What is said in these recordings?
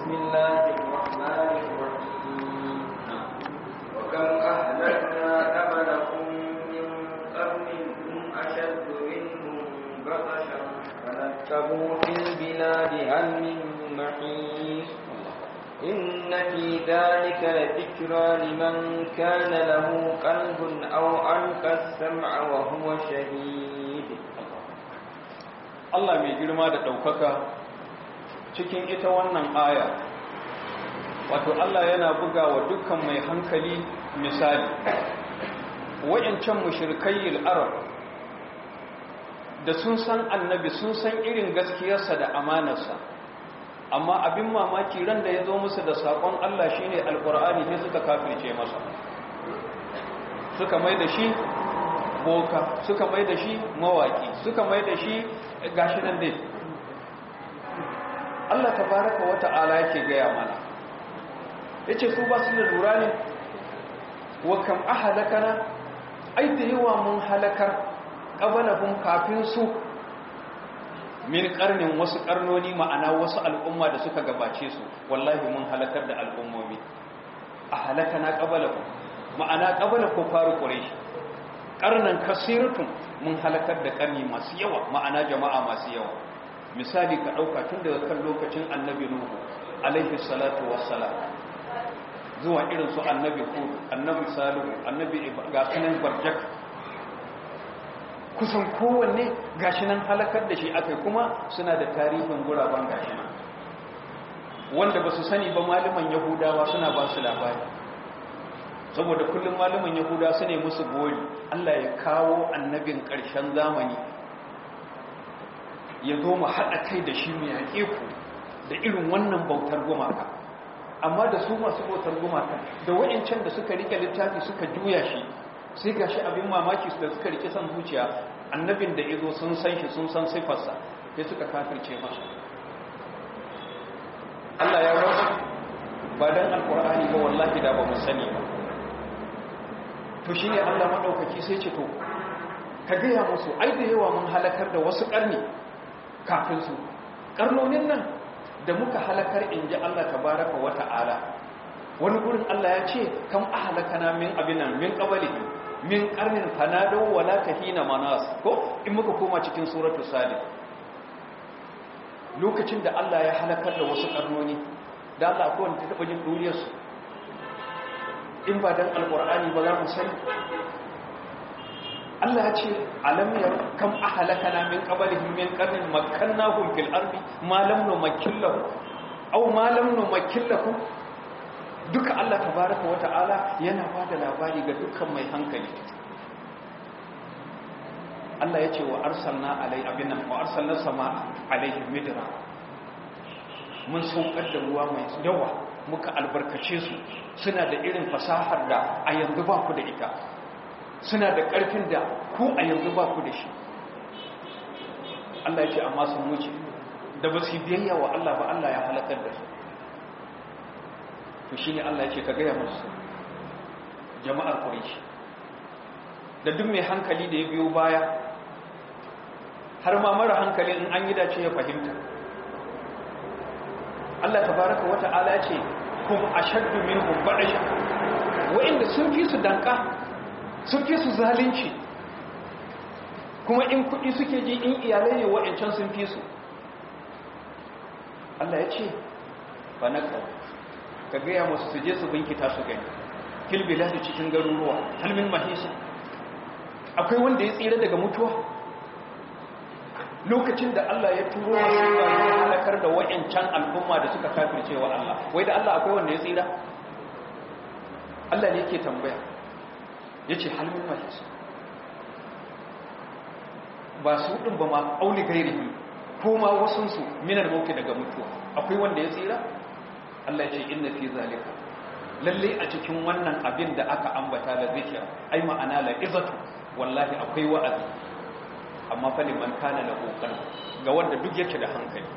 بسم الله الرحمن الرحيم وكم أهلكنا قبلكم من قرن هم أشد منهم بطشا فنكبوا في البلاد هل من محيص إن في ذلك لذكرى لمن كان له قلب أو ألقى السمع وهو شهيد Allah mai girma da ɗaukaka cikin ita wannan aya wato Allah yana buga wa dukkan mai hankali misali wayancan mushrikai arab da sun san annabi sun san irin gaskiyarsa da amanarsa amma abin mamaki ran da ya zo musu da saƙon Allah shine alƙur'ani sai suka kafirce masa suka mai da shi boka suka mai da shi mawaki suka mai da shi gashi nan dai Allah tabaraka wa ta'ala yake gaya mana yace su ba su da lura ne wa kam ahlakana ai da yawa mun halakar qabalahum kafin su min karnin wasu karnoni ma'ana wasu al'umma da suka gabace su wallahi mun halakar da al'ummomi ahlakana qabalahum ma'ana qabala ko faru quraish karnan kasiratun mun halakar da karni masu yawa ma'ana jama'a masu yawa misali ka ɗauka tun daga kan lokacin annabi nuhu alaihi salatu wassalam zuwa irin su annabi hud annabi salihu annabi ga sunan barjak kusan kowanne gashi nan halakar da shi akai kuma suna da tarihin guraben gashi nan wanda ba su sani ba malaman yahudawa suna ba su labari saboda kullum malaman yahuda su ne musu gori allah ya kawo annabin ƙarshen zamani ya zo mu haɗa kai da shi mai yaƙe ku da irin wannan bautar gumaka amma da su masu bautar gumaka da wa'incan da suka rike littafi suka juya shi sai ga shi abin mamaki su da suka rike son zuciya annabin da ya zo sun san shi sun san sifarsa sai suka kafirce masa Allah ya rabu ba dan alkur'ani ba wallahi da ba mu sani ba to shi ne Allah maɗaukaki sai ce to ka gaya musu ai da yawa mun halakar da wasu ƙarni kafin su ƙarnonin nan da muka halakar in ji Allah tabaraka wa ta'ala wani gurin Allah ya ce kam ahlakana min abinan min qablihi min qarnin fanado wala tahina manas ko in muka koma cikin suratu salih lokacin da Allah ya halakar da wasu ƙarnoni da Allah akwai wanda ta taɓa jin duriyarsu in ba dan alqur'ani ba za mu sani Allah ya ce alam ya kam ahlakana min qablihim min qarnin makkannahum fil ardi ma lam numakkil lahu aw ma lam numakkil lahu duka Allah tabaaraka wa ta'ala yana bada labari ga dukkan mai hankali Allah ya ce wa arsalna alai abinan wa arsalna sama alaihim midra mun saukar da ruwa mai yawa muka albarkace su suna da irin fasahar da a yanzu ba ku da ita suna da ƙarfin da ku a yanzu ba ku da shi Allah ya ce amma sun wuce da ba su biyayya wa Allah ba Allah ya halakar da su to shi ne Allah ya ce ka gaya musu jama'ar Quraysh da duk mai hankali da ya biyo baya har ma mara hankali in an yi dace ya fahimta Allah tabaraka wata'ala ya ce kuma ashaddu minhum ba'sha wa'inda sun fi su danka sun fi su zalunci kuma in kudi suke ji in iyalai ne wa'ancan sun fi su Allah ya ce ba na kawo ka gaya masu su je su binkita su gani kilbila su cikin garuruwa halmin mahisa akwai wanda ya tsira daga mutuwa lokacin da Allah ya turo masu ya halakar da wa'ancan al'umma da suka kafirce wa Allah wai da Allah akwai wanda ya tsira Allah ne yake tambaya ya ce halmin mahis ba su ɗin ba ma auli gairihi ko ma wasunsu minar mauki daga mutuwa akwai wanda ya tsira Allah ya ce inna fi zalika lalle a cikin wannan abin da aka ambata da zikir ai ma'ana la izatu wallahi akwai wa'azi amma fa liman kana la kokar ga wanda duk yake da hankali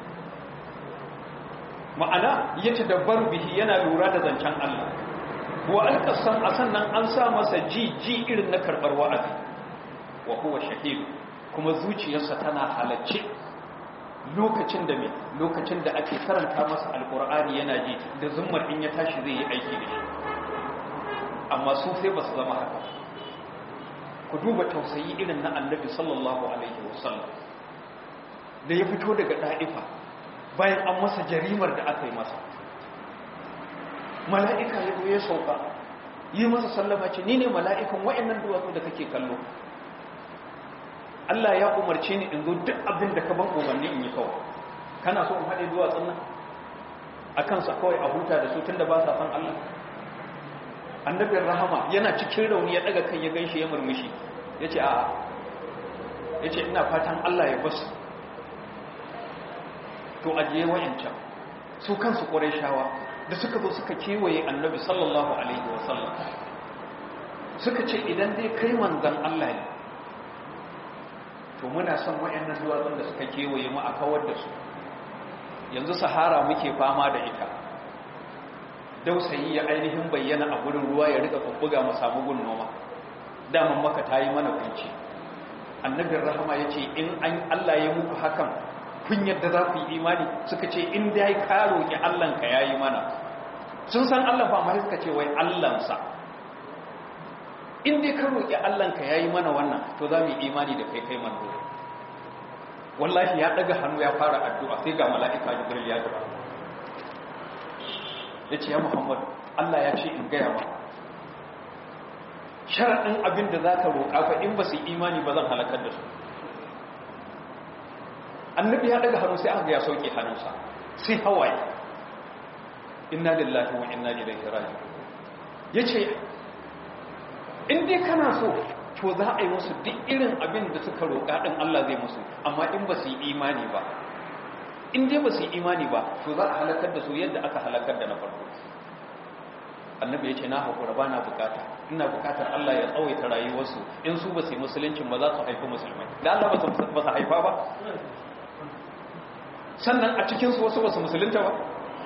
ma'ana yace da barbihi yana lura da zancen Allah wa alƙasan a sannan an sa masa ji ji irin na karɓar wa'azi wa huwa shahid kuma zuciyarsa tana halacce lokacin da me lokacin da ake karanta masa alkur'ani yana ji da zummar in ya tashi zai yi aiki da shi amma su sai ba su zama haka ku duba tausayi irin na annabi sallallahu alaihi wasallam da ya fito daga da'ifa bayan an masa jarimar da aka yi masa mala'ika ya zo ya sauka yi masa sallama ce ni ne mala'ikan wa'annan duwatsu da kake kallo Allah ya umarce ni in zo duk abin da ka ban umarni in yi kawai kana so in haɗe duwatsun nan a kansa kawai a huta da su tun da ba sa san Allah annabin rahama yana cikin rauni ya daga kai ya ganshi ya murmushi ya ce a'a ya ce ina fatan Allah ya basu to ajiye wa'yancan su kansu ƙwarai shawa da suka zo suka kewaye annabi sallallahu alaihi wasallam suka ce idan dai kai manzan Allah ne to muna son wa'yannan duwatsun da suka kewaye mu a kawar da su yanzu sahara muke fama da ita dausayi ya ainihin bayyana a gurin ruwa ya rika bubbuga mu samu gun noma daman maka ta yi mana kunci annabin rahama ya ce in an Allah ya muku hakan kun yadda za ku yi imani suka ce in dai ka roƙi Allahnka ya yi mana sun san Allah ba ma suka ce wai Allahnsa in dai ka roƙi Allahnka ya yi mana wannan to za mu yi imani da kai kai manzo wallahi ya daga hannu ya fara addu'a sai ga mala'ika jibril ya jira ya ce ya muhammadu Allah ya ce in gaya ba sharaɗin abin da za ka roƙa fa in ba su imani ba zan halakar da su annabi ya daga hannu sai aka ya sauke hannunsa sai hawaye inna lillahi wa inna ilaihi raji'un yace in dai kana so to za a yi musu duk irin abin da suka roƙa din Allah zai musu amma in ba su yi imani ba in dai ba su yi imani ba to za a halakar da su yadda aka halakar da na farko annabi ya ce na haƙura ba na bukata ina bukatar Allah ya tsawaita rayuwarsu in su ba su yi musuluncin ba za su haifi musulmai da Allah ba su haifa ba sannan a cikinsu wasu ba su musulunta ba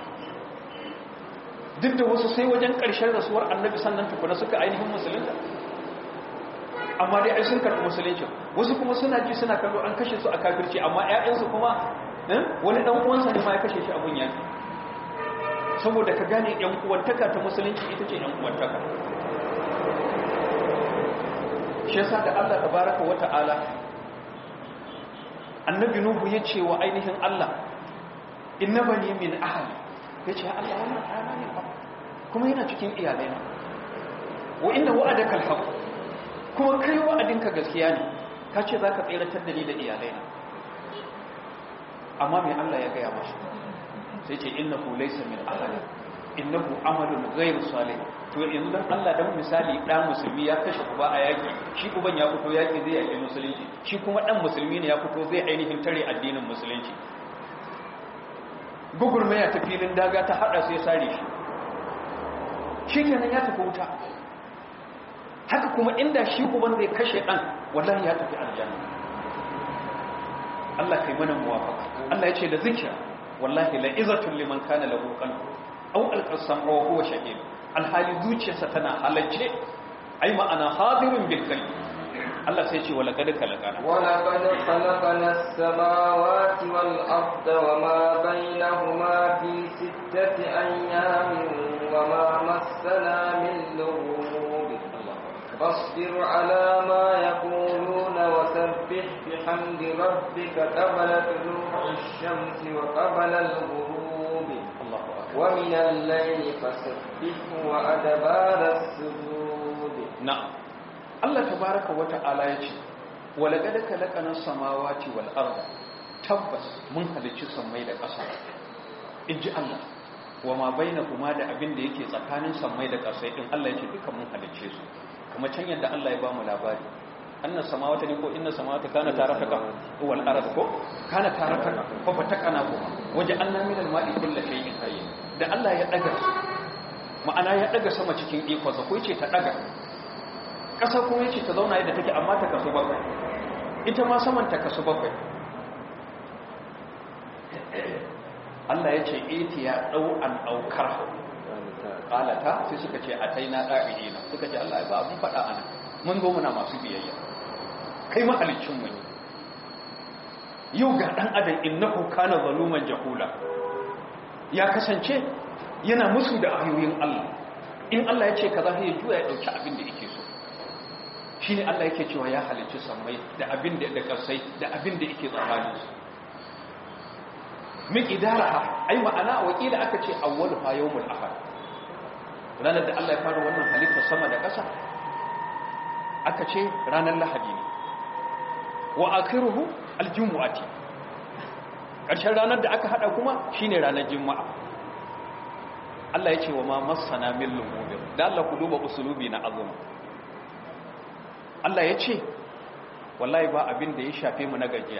duk da wasu sai wajen ƙarshen rasuwar annabi sannan tukuna suka ainihin musulunta amma dai ai sun karɓi musuluncin wasu kuma suna ji suna kallo an kashe su a kafirci amma 'ya'yansu kuma wani ɗan uwansa ne ma ya kashe shi abun yaki saboda ka gane yan uwantaka ta musulunci ita ce yan uwantaka shi yasa da Allah tabaraka wa ta'ala annabi nuhu ya ce wa ainihin Allah innabani min ahli yace Allah wannan ɗana ne ba kuma yana cikin iyalaina wa inna wa'adaka alhaq kuma kai wa'adinka gaskiya ne ka ce zaka tsiratar da ni da iyalaina amma me Allah ya gaya masa sai ce innahu laysa min ahli innahu amalun ghayr salih to yanzu dan Allah dan misali dan musulmi ya kashe uba a yaki shi uban ya fito yaki zai yaki musulunci shi kuma dan musulmi ne ya fito zai ainihin tare addinin musulunci gugurmaya ta filin daga ta hada sai sare shi shikenan ya tafi wuta haka kuma inda shi uban zai kashe dan wallahi ya tafi aljanna Allah kai mana muwafaka Allah ya ce da zikira wallahi la izatun liman kana lahu qalbu aw alqasam aw huwa shahid alhali zuciyarsa tana halacce ai ma'ana hadirun bil qalbi Allah sai ya ce wala kad kalakana wala qad khalaqna as-samawati wal arda wama bainahuma fi sittati ayyamin wama massana min lughub فاصبر على ما يقولون وسبح بحمد ربك قبل طلوع الشمس وقبل الغروب ومن الليل فسبحه وأدبار السجود نعم الله تبارك وتعالى يقول ولقد خلقنا السماوات والأرض tabbas mun halicci sammai da ƙasa in ji Allah wa ma bainahuma da abin da yake tsakanin sammai da ƙasa din Allah yake duka mun halicce su kuma can yadda Allah ya bamu labari annas samawati ne ko inna samawati kana tarataka wal ard ko kana tarataka fa fatakana ko waje anna min al ma'i kullu shay'in hayy da Allah ya daga ma'ana ya daga sama cikin ikonsa ko yace ta daga kasa ko yace ta zauna yadda take amma ta kasu bakwai ita ma saman ta kasu bakwai Allah ya ce iti ya dau an aukar qalata sai suka ce ataina da'ina suka ce Allah ba abun fada ana mun zo muna masu biyayya kai mahalicin mu yau ga dan adam innahu kana zaluman jahula ya kasance yana musu da ayoyin Allah in Allah ya ce kaza sai ya juya ya dauki abin da yake so shine Allah yake cewa ya halicci sammai da abin da da kasai da abin da yake tsakanin su min idaraha ai ma'ana wakila aka ce awwalu ha yawmul ahad ranar da Allah ya fara wannan halitta sama da ƙasa aka ce ranar lahadi ne wa akhiruhu aljumu'ati ƙarshen ranar da aka hada kuma shine ranar juma'a Allah ya ce wa ma masana min lumubin da Allah ku duba usulubi na azuma Allah ya ce wallahi ba abin da ya shafe mu na gajiya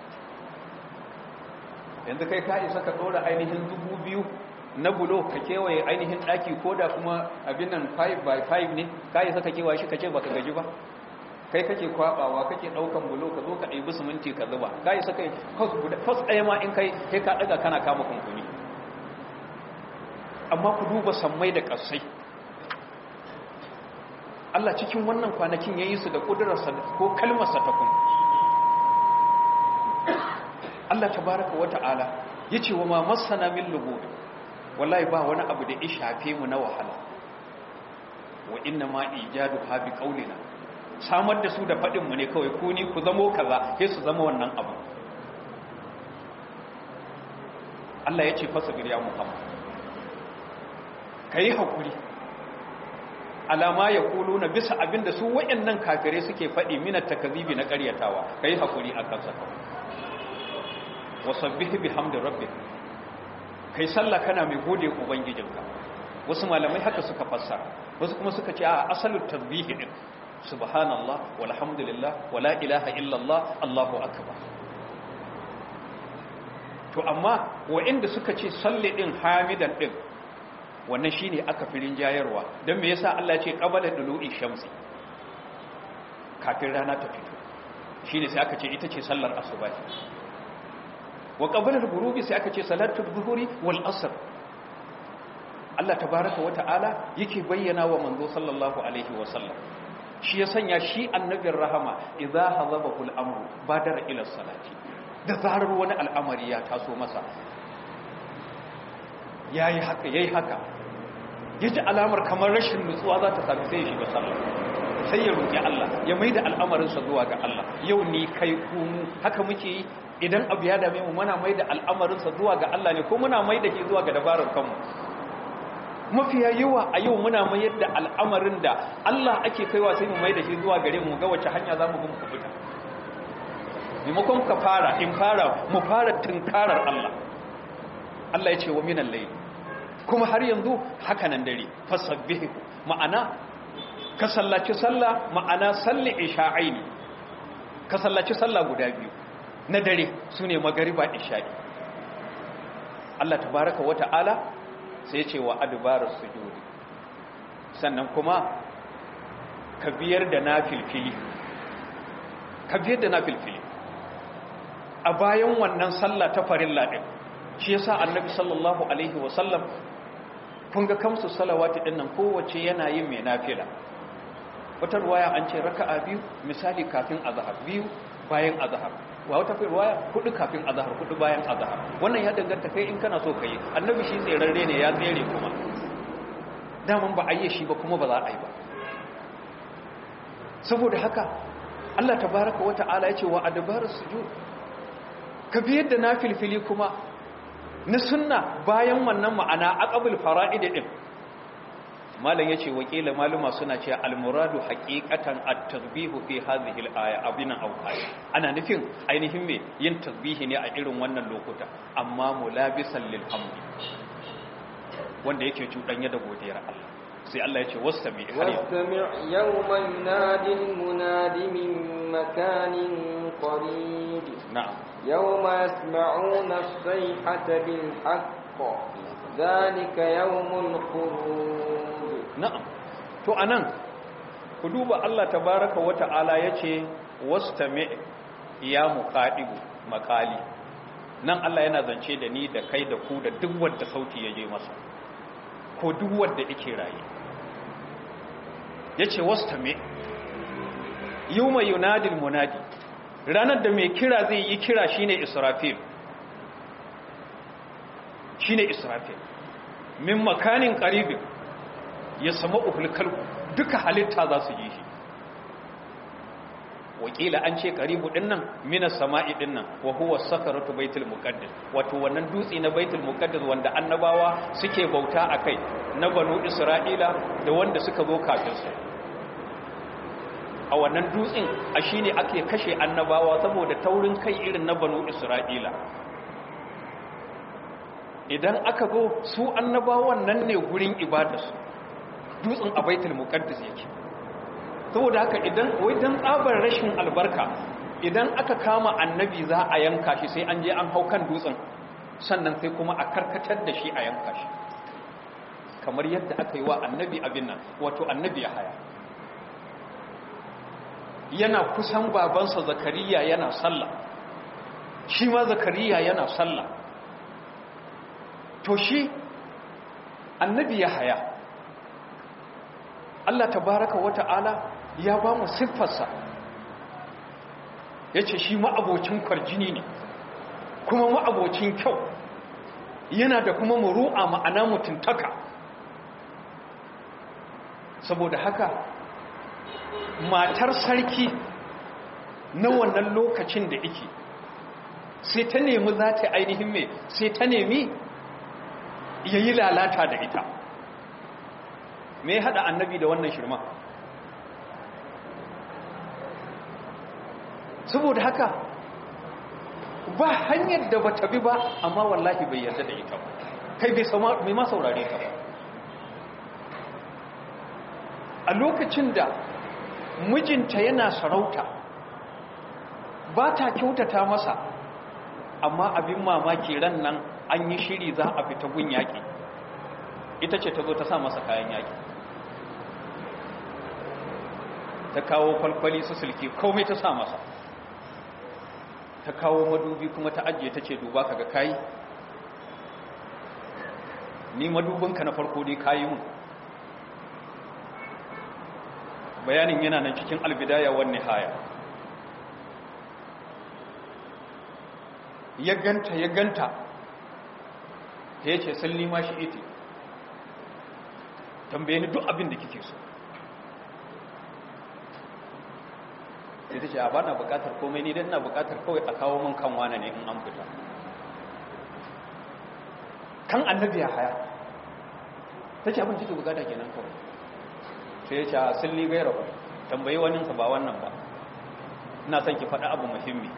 yanzu kai ka isa ka dora ainihin dubu biyu na bulo ka kewaye ainihin daki ko da kuma abin nan 5 by 5 ne ka isa ka kewaye shi ka ce baka gaji ba kai kake kwabawa kake daukan bulo ka zo ka ɗebi siminti ka zuba ka isa kai kwas ɗaya ma in kai kai ka ɗaga kana kama kunkuni amma ku duba sammai da ƙasai Allah cikin wannan kwanakin ya yi su da ƙudurarsa ko kalmarsa ta kun Allah tabaraka wa ta'ala ya ce wa ma masana min lugubi wallahi ba wani abu da ya shafe mu na wahala wa inna ma ijadu ha bi qaulina samar da su da fadin mu ne kawai ku ni ku zamo kaza sai su zama wannan abu Allah ya ce fasabir ya Muhammad kai hakuri alama ya kulu na bisa abinda su wayannan kafirai suke fadi minat takzibi na ƙaryatawa kai hakuri akan sa wasabbihi bihamdi rabbik kai sallah kana mai gode ubangijinka wasu malamai haka suka fassara wasu kuma suka ce a asalin tasbihi din subhanallah walhamdulillah wala ilaha illallah allahu akbar to amma wa'inda suka ce salli din hamidan din wannan shine aka firin jayarwa dan me yasa Allah ya ce qabala dulu'i shamsi kafin rana ta fito shine sai aka ce ita ce sallar asuba wa qabla al-ghurubi sai aka ce salatu dhuhri wal asr Allah tabaaraka wa ta'ala yake bayyana wa manzo sallallahu alaihi wa sallam shi ya sanya shi annabin rahama idza hazabahu al-amru badara ila salati da zarar wani al'amari ya taso masa yayi haka yayi haka yaji alamar kamar rashin nutsuwa za ta sami sai ya shiga sallah sai ya roki Allah ya maida al'amarinsa zuwa ga Allah yau ni kai ku haka muke yi idan abu ya dame mu muna mai da al'amarinsa zuwa ga Allah ne ko muna mai da shi zuwa ga dabarar kanmu mafiya yawa a yau muna mai yadda al'amarin da Allah ake kaiwa sai mu mai da shi zuwa gare mu ga wace hanya za mu bin ku fita maimakon ka fara in fara mu fara tunkarar Allah Allah ya ce wa minan layl kuma har yanzu haka nan dare fasabbihu ma'ana ka sallaci sallah ma'ana salli isha'aini ka sallaci sallah guda biyu na dare su ne magariba isha'i Allah tabaraka wa ta'ala sai ce wa adubarar sujudi sannan kuma ka biyar da na filfili ka biyar da na filfili a bayan wannan sallah ta farin laɗin shi yasa annabi sallallahu alaihi wasallam kun ga kamsu salawati ɗin nan kowace yana yin mai nafila wata ruwaya an ce raka'a biyu misali kafin azhar biyu bayan azhar wa wata ruwaya hudu kafin azhar hudu bayan azhar wannan ya danganta kai in kana so kai annabi shi tserarre ne ya tsere kuma daman ba a yi shi ba kuma ba za a yi ba saboda haka Allah tabaraka wa ta'ala ya ce wa adbarus sujud ka bi yadda nafilfili kuma na sunna bayan wannan ma'ana aqabul fara'id din malam yace wakila maluma suna cewa almuradu haqiqatan at-tasbihu fi hadhihi al-aya abinan aw aya ana nufin ainihin me yin tasbihi ne a irin wannan lokuta amma mulabisan lil hamdi wanda yake cudanya da godiyar Allah sai Allah yace wastami wastami yawma yunadi al-munadi min makanin qarib na'am yawma yasma'una as-sayhata bil haqq dhalika yawmul khuruj na'am to anan ku duba Allah tabaraka wata'ala yace wastami ya muqadibu maqali nan Allah yana zance da ni da kai da ku da duk wanda sauti yaje masa ko duk wanda yake raye yace wastami yawma yunadil munadi ranar da mai kira zai yi kira shine israfil shine israfil min makanin qaribin ya sama uhul duka halitta za su yi shi wakila an ce karibu dinnan minas sama'i dinnan wa huwa sakaratu baitul muqaddas wato wannan dutse na baitul muqaddas wanda annabawa suke bauta akai na banu isra'ila da wanda suka zo kafin su a wannan dutsen a shine ake kashe annabawa saboda taurin kai irin na banu isra'ila idan aka zo su annabawan nan ne gurin ibadarsu dutsen a baitul muqaddas yake saboda haka idan wai dan tsabar rashin albarka idan aka kama annabi za a yanka shi sai an je an hau kan dutsen sannan sai kuma a karkatar da shi a yanka shi kamar yadda aka yi wa annabi abin nan wato annabi ya haya yana kusan babansa zakariya yana sallah shi ma zakariya yana sallah to shi annabi ya haya Allah tabaraka wata'ala ya ba mu siffarsa ya ce shi ma'abocin kwarjini ne kuma ma'abocin kyau yana da kuma muru'a ma'ana mutuntaka saboda haka matar sarki na wannan lokacin da ike sai ta nemi za ta ainihin mai sai ta nemi ya yi lalata da ita me ya haɗa annabi da wannan shirma saboda haka ba hanyar da ba ta bi ba amma wallahi bai yarda da ita ba kai bai ma saurare ta ba a lokacin da mijinta yana sarauta ba ta kyautata masa amma abin mamaki ran nan an yi shiri za a fita gun yaƙi ita ce ta zo ta sa masa kayan yaƙi ta kawo kwalkwali su sulki komai ta sa masa ta kawo madubi kuma ta ajiye ta ce duba ka ga kayi ni madubinka na farko dai kayi mun bayanin yana nan cikin albidaya wani haya ya ganta ya ganta ta yace salli ma shi iti tambaye ni duk abin da kike so sai ta ce a ba na bukatar komai ni don na bukatar kawai a kawo min kan wane ne in an fita kan annabi ya haya ta ce abin ciki bukata kenan kawai sai ya ce a silli gaira ba tambayi waninsa ba wannan ba ina son ki faɗa abu muhimmi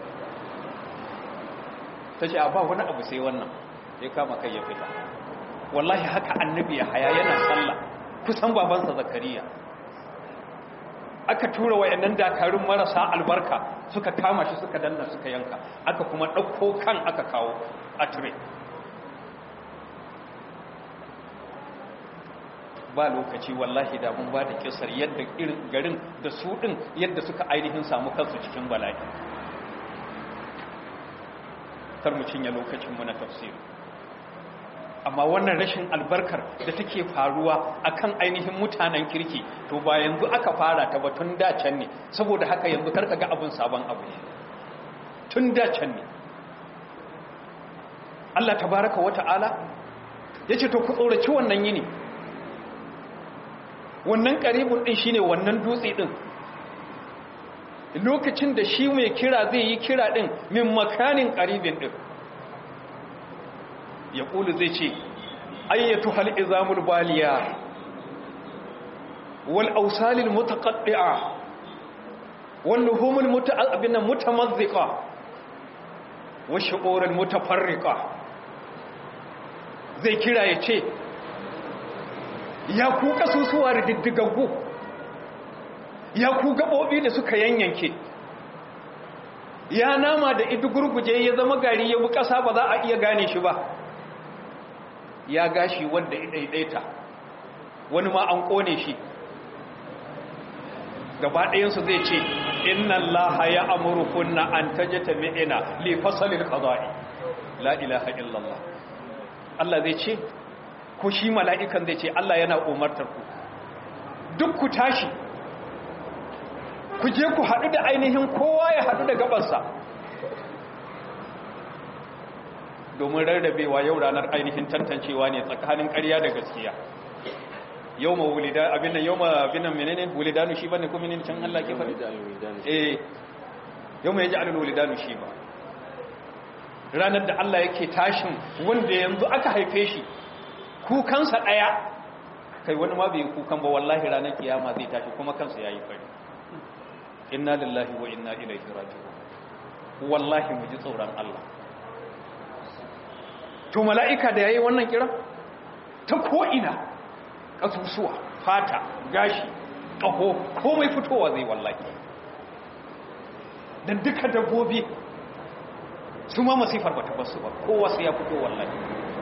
ta ce a ba wani abu sai wannan ya kama kai ya fita wallahi haka annabi ya haya yana sallah kusan babansa zakariya aka tura wayannan dakarun marasa albarka suka kama shi suka danna suka yanka aka kuma ɗauko kan aka kawo a tire ba lokaci wallahi da mun ba da kisar yadda irin garin da su ɗin yadda suka ainihin samu kansu cikin bala'i kar mu cinye lokacinmu na tafsiri amma wannan rashin albarkar da take faruwa akan ainihin mutanen kirki to ba yanzu aka fara ta ba tun da can ne saboda haka yanzu karka ga abin sabon abu ne tun da can ne Allah tabaraka wa ta'ala yace to ku tsoraci wannan yini wannan karibun din shine wannan dutse din lokacin da shi mai kira zai yi kira din min makanin karibin din ya ƙulu zai ce ayyatu hal'izamul baliya wal ausalil mutaqaddi'a wal luhumul muta'abbina mutamazziqa wa shu'urul mutafarriqa zai kira ya ce ya ku kasusuwa da diddigaggu ya ku gabobi da suka yanyanke ya nama da idu gurguje ya zama gari ya bu ƙasa ba za a iya gane shi ba ya gashi wanda ya daidaita wani ma an kone shi gaba ɗayansu zai ce inna allaha ya amurkunna an tajata mi'ina li fasalil qada'i la ilaha illallah Allah zai ce ko shi mala'ikan zai ce Allah yana umartar ku duk ku tashi ku je ku haɗu da ainihin kowa ya haɗu da gabansa domin rarrabewa yau ranar ainihin tantancewa ne tsakanin ƙarya da gaskiya yau ma wulida abin nan yau ma abin nan menene wulidanu shi bane kuma ne can Allah ke faɗi eh yau ma yaji alul wulidanu shi ba ranar da Allah yake tashin wanda yanzu aka haife shi kukansa ɗaya kai wani ma bai kukan ba wallahi ranar kiyama zai tashi kuma kansa yayi fari inna lillahi wa inna ilaihi raji'un wallahi mu ji tsoron Allah to mala'ika da yayi wannan kira ta ko ina kasusuwa fata gashi ƙaho komai fitowa zai wallahi dan duka dabbobi su ma masifar bata basu ba kowa sai ya fito wallahi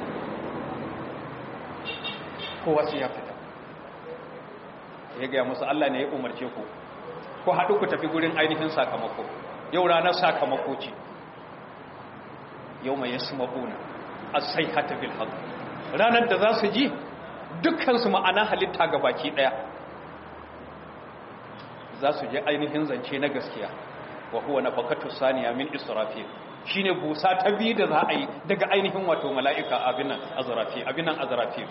kowa sai ya fita ya gaya musu Allah ne ya umarce ku ku haɗu ku tafi gurin ainihin sakamako yau ranar sakamako ce yau mai yasu maɓuna a sai hata bil haɗu ranar da za su ji dukkansu ma'ana halitta ga baki ɗaya za su je ainihin zance na gaskiya wa huwa na fakatu saniya min israfil shine busa ta biyu da za a yi daga ainihin wato mala'ika abinan azrafil abinan azrafil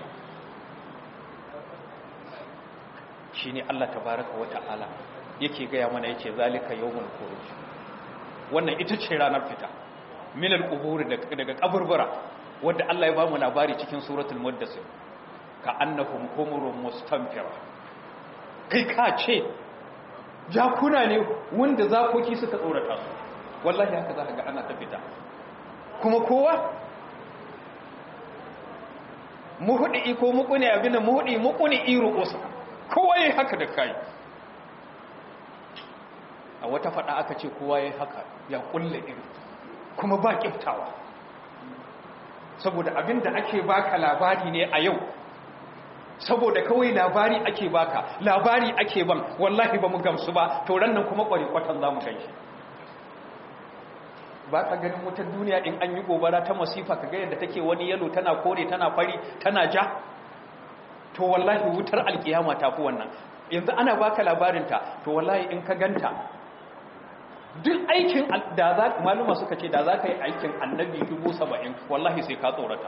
shi ne Allah tabaraka wa ta'ala yake gaya mana yace zalika yawmul khuruj wannan ita ce ranar fita min al-qubur daga kaburbura wanda Allah ya ba mu labari cikin suratul muddassir ka annahum humurun mustanfira kai ka ce jakuna ne wanda zakoki suka tsorata su wallahi haka za ka ga ana ta fita kuma kowa muhudi ko mukune abin muhudi mukune iru usa kowa yayi haka da kai a wata fada aka ce kowa yayi haka ya kulle iri kuma ba kiftawa saboda abinda ake baka labari ne a yau saboda kawai labari ake baka labari ake ban wallahi ba mu gamsu ba to nan kuma kwari kwatan zamu ganshi ba ka ganin wutar duniya in an yi gobara ta masifa ka ga yadda take wani yalo tana kore tana fari tana ja to wallahi wutar alkiyama ta fi wannan yanzu ana baka labarinta to wallahi in ka ganta duk aikin da za maluma suka ce da za ka yi aikin annabi dubu saba'in wallahi sai ka tsorata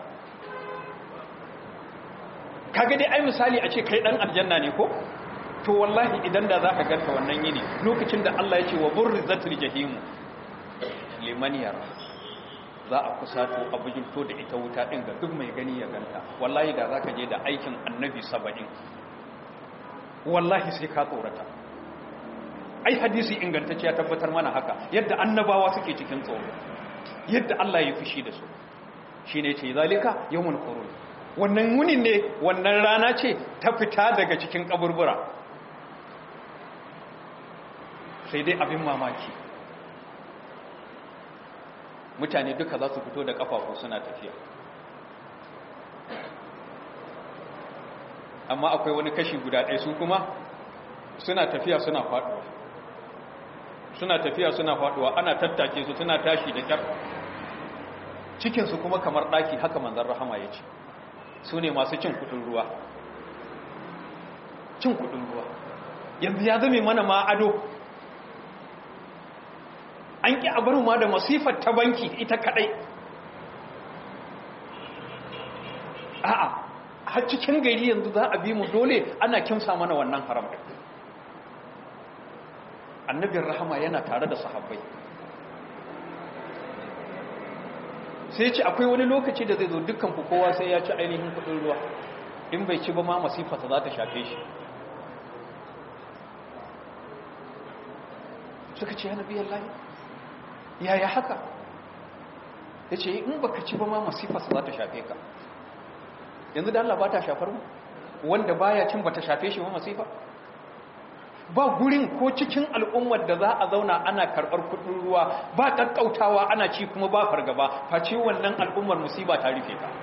kaga dai ai misali a ce kai dan aljanna ne ko to wallahi idan da za ka ganta wannan yini lokacin da Allah ya ce wa burrizatul jahimu liman yara za a kusato a bujinto da ita wuta ɗin ga duk mai gani ya ganta wallahi da za ka je da aikin annabi saba'in wallahi sai ka tsorata ai hadisi ingantacce ya tabbatar mana haka yadda annabawa suke cikin tsoro yadda Allah ya fushi da su shi ne ce zalika yawon kurun wannan wunin ne wannan rana ce ta fita daga cikin kaburbura sai dai abin mamaki mutane duka za su fito da kafafu suna tafiya amma akwai wani kashi guda ɗaya su kuma suna tafiya suna faɗuwa suna tafiya suna faɗuwa ana tattake su suna tashi da ƙyar cikinsu kuma kamar ɗaki haka manzan rahama ya ce su ne masu cin kudin ruwa cin kudin ruwa yanzu ya zame mana ma ado an ƙi abar ma da masifar ta banki ita kaɗai a'a har cikin gari yanzu za a bi mu dole ana kimsa mana wannan haram annabin rahama yana tare da sahabbai sai ce akwai wani lokaci da zai zo dukkan ku kowa sai ya ci ainihin kudin ruwa in bai ci ba ma masifarsa za ta shafe shi suka ce ya nabi Allah yaya haka ya ce in baka ci ba ma masifarsa za ta shafe ka yanzu da Allah ba ta shafar mu wanda baya cin ba ta shafe shi ba masifa ba gurin ko cikin al'ummar da za a zauna ana karɓar kudin ruwa ba ƙaƙƙautawa ana ci kuma ba fargaba face wannan al'ummar musiba ta rufe ta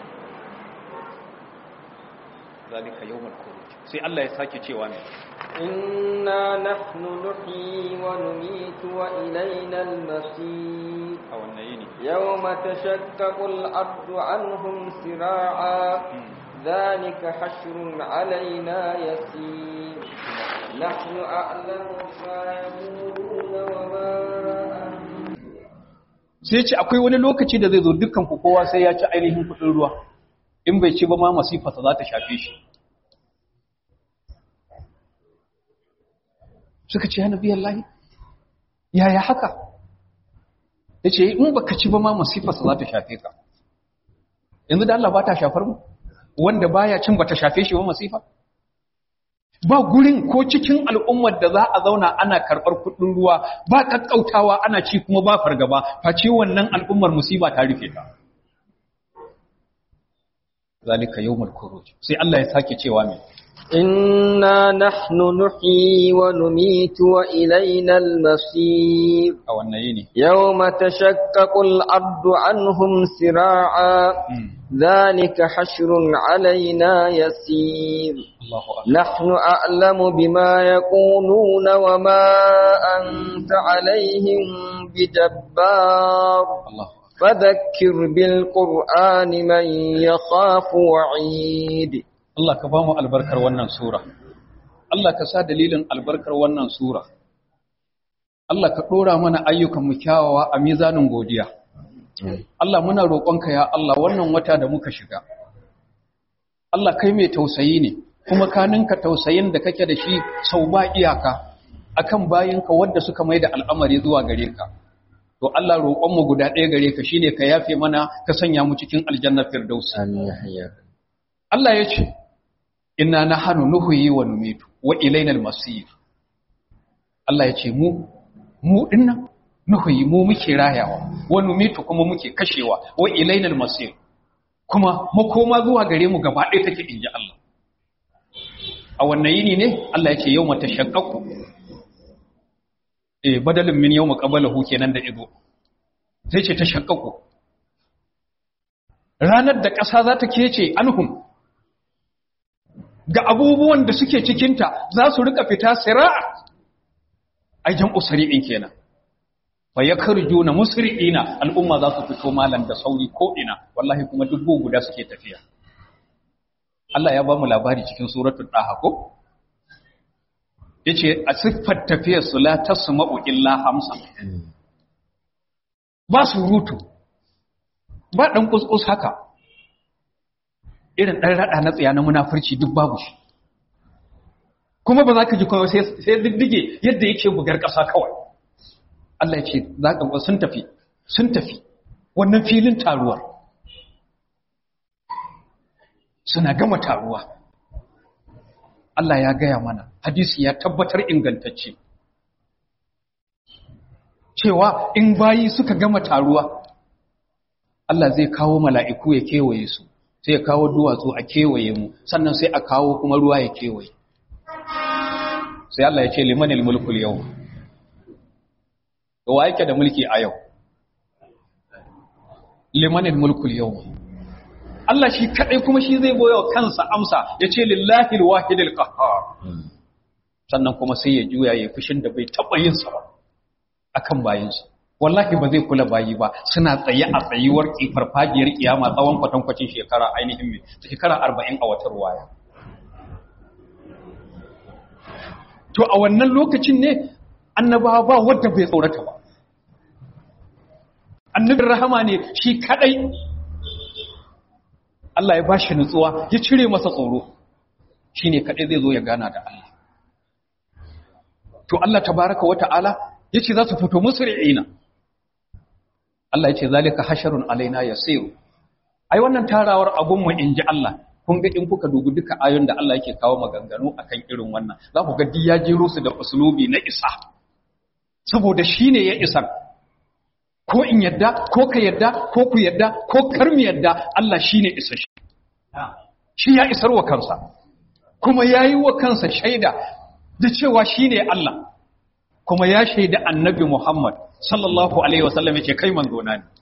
zalika yawmal khuruj sai Allah ya sake cewa ne inna nahnu nuhyi wa numitu wa ilayna al-masir a wannan yini yawma tashaqqaqu al-ardu anhum sira'a dhalika hashrun alaina yasir نحن أعلم بما يقولون وما sai ce akwai wani lokaci da zai zo dukkan ku kowa sai ya ci ainihin kudin ruwa in bai ci ba ma masifarsa za ta shafe shi suka ce ya nabi Allah yaya haka ya ce in baka ci ba ma masifarsa za ta shafe ka yanzu da Allah ba ta shafar mu wanda baya cin ba ta shafe shi ba masifa ba gurin ko cikin al'ummar da za a zauna ana karɓar kuɗin ruwa ba ƙaƙƙautawa ana ci kuma ba fargaba face wannan al'ummar musiba ta rufe ta zalika yawmul khuruj sai Allah ya sake cewa me إنا نحن نحيي ونميت وإلينا المصير a wannan yini يوم تشقق الأرض عنهم سراعا ذلك حشر علينا يسير Allahu akbar نحن أعلم بما يقولون وما أنت عليهم بجبار Allahu akbar فذكر بالقرآن من يخاف وعيد Allah ka ba mu albarkar wannan sura Allah ka sa dalilin albarkar wannan sura Allah ka ɗora mana ayyukan mu kyawawa a mizanin godiya Allah muna roƙonka ya Allah wannan wata da muka shiga Allah kai mai tausayi ne kuma ka ninka tausayin da kake da shi sau ba iyaka akan bayinka wanda suka mai da al'amari zuwa gare ka to Allah roƙonmu guda ɗaya gare ka shine ka yafe mana ka sanya mu cikin aljannar firdausi Allah ya ce inna nahnu nuhyi wa numitu wa ilaynal masir Allah ya ce mu mu dinnan nuhyi mu muke rayawa wa numitu kuma muke kashewa wa ilaynal masir kuma makoma zuwa gare mu gaba ɗaya take inji Allah a wannan yini ne Allah ya ce yawma tashaqqaqu eh badalin min yawma qablahu kenan da ido sai ce tashaqqaqu ranar da ƙasa za ta kece anhum ga abubuwan da suke cikinta za su rika fita sira'a aijan usri'in kenan fa yakhruju musri'ina al'umma za su fito malan da sauri ko ina wallahi kuma dubbu guda suke tafiya Allah ya ba mu labari cikin suratul daha ko yace a siffar tafiyar su la tasma'u illa hamsa ba surutu ba dan kuskus haka irin ɗan raɗa na tsaya na munafurci duk babu shi kuma ba za ka ji kuma sai diddige yadda yake bugar ƙasa kawai Allah ya ce za ka sun tafi sun tafi wannan filin taruwar suna gama taruwa Allah ya gaya mana hadisi ya tabbatar ingantacce cewa in bayi suka gama taruwa Allah zai kawo mala'iku ya kewaye su sai ya kawo duwatsu a kewaye mu sannan sai a kawo kuma ruwa ya kewaye sai Allah ya ce limanil mulkul yau to wa yake da mulki a yau limanil mulkul yau Allah shi kadai kuma shi zai boye wa kansa amsa ya ce lillahi alwahidil qahhar sannan kuma sai ya juya ya fushin da bai taba yin sa ba akan bayinsa wallahi ba zai kula bayi ba suna tsaye a tsayuwar farfajiyar kiyama tsawon kwatankwacin shekara ainihin mai shekara arba'in a wata ruwaya to a wannan lokacin ne annabawa ba wadda bai tsorata ba annabin rahama ne shi kadai Allah ya bashi nutsuwa ya cire masa tsoro shine kadai zai zo ya gana da Allah to Allah tabaraka wa ta'ala yace za su fito musri'ina Allah yace zalika hasharun alaina yasiru ai wannan tarawar abun mu inji Allah kun ga in kuka dubi duka ayoyin da Allah yake kawo maganganu akan irin wannan za ku ga duk ya jero su da uslubi na isa saboda shine ya isa ko in yadda ko ka yadda ko ku yadda ko kar mu yadda Allah shine isa shi shi ya isar wa kansa kuma yayi wa kansa shaida da cewa shine Allah kuma ya shaida annabi Muhammad sallallahu alaihi wasallam yace kai manzo na ne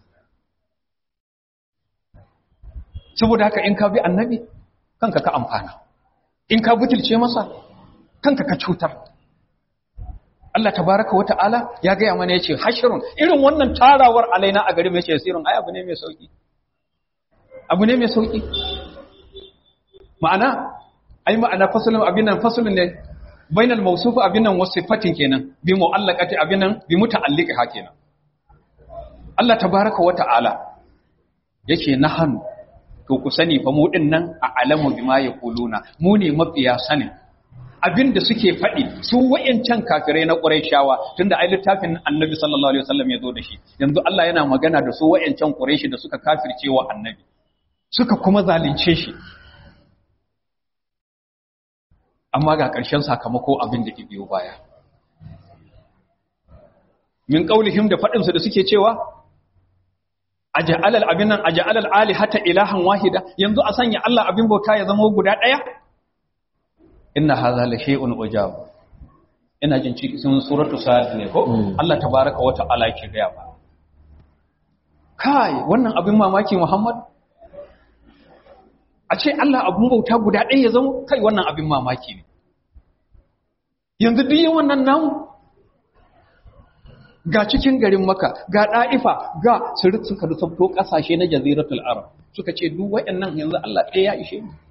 saboda haka in ka bi annabi kanka ka amfana in ka butulce masa kanka ka cutar Allah tabaraka wa ta'ala ya gaya mana yace hashrun irin wannan tarawar alaina a gari mai yace sirrin ai abu ne mai sauki abu ne mai sauki ma'ana ai ma'ana fasalin abin nan fasalin ne bainal mawsuf abin nan wasifatin kenan bi mu'allaqati abin nan bi muta'alliqiha kenan Allah tabaaraka wa ta'ala yake nahanu to ku sani fa mu din nan a alamu bima yaquluna mu ne mafiya sanin abinda suke faɗi su wayancan kafirai na Qurayshawa tunda ai littafin Annabi sallallahu alaihi wasallam ya zo da shi yanzu Allah yana magana da su wayancan Qurayshi da suka kafirce wa Annabi suka kuma zalunce shi amma ga ƙarshen sakamako abin da ke biyo baya min qaulihim da faɗin su da suke cewa aja'alal abinan aja'alal alihata ilahan wahida yanzu a sanya Allah abin bauta ya zama guda ɗaya inna hadha la shay'un ujab ina jin cikin suratu sad ne ko Allah tabaaraka wa ta'ala yake ga ba kai wannan abin mamaki Muhammad a ce Allah abin bauta guda ɗaya ya zama kai wannan abin mamaki ne yanzu duk yin wannan namu ga cikin garin maka ga ɗa'ifa ga sirit suka rusabto ƙasashe na jaziratul arab suka ce duk waɗannan yanzu Allah ɗaya ya ishe mu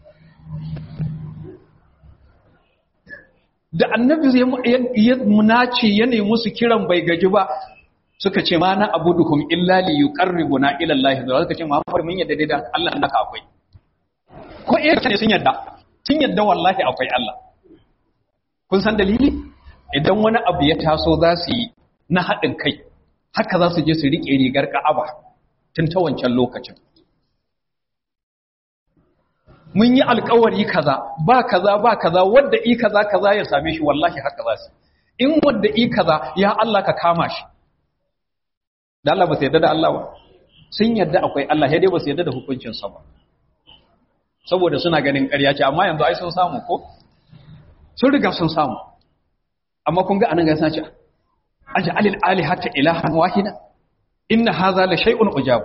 da annabi zai ya munace ya nemi su kiran bai gaji ba suka ce ma na abuduhum illa li yuqarribuna ila Allah da suka ce Muhammad mun yadda da Allah naka akwai ko eh ne sun yadda sun yadda wallahi akwai Allah kun san dalili idan wani abu ya taso za su yi na haɗin kai haka za su je su riƙe rigar ka'aba tun ta wancan lokacin mun yi alkawari kaza ba kaza ba kaza wadda i kaza kaza ya same shi wallahi haka za su in wadda i kaza ya Allah ka kama shi da Allah ba su yadda da Allah ba sun yadda akwai Allah ya dai ba su yadda da hukuncinsa ba saboda suna ganin ƙarya ce amma yanzu ai sun samu ko sun riga sun samu amma kun ga anan ga sace aj'alil alihata ilahan wahida inna hadha la shay'un ujab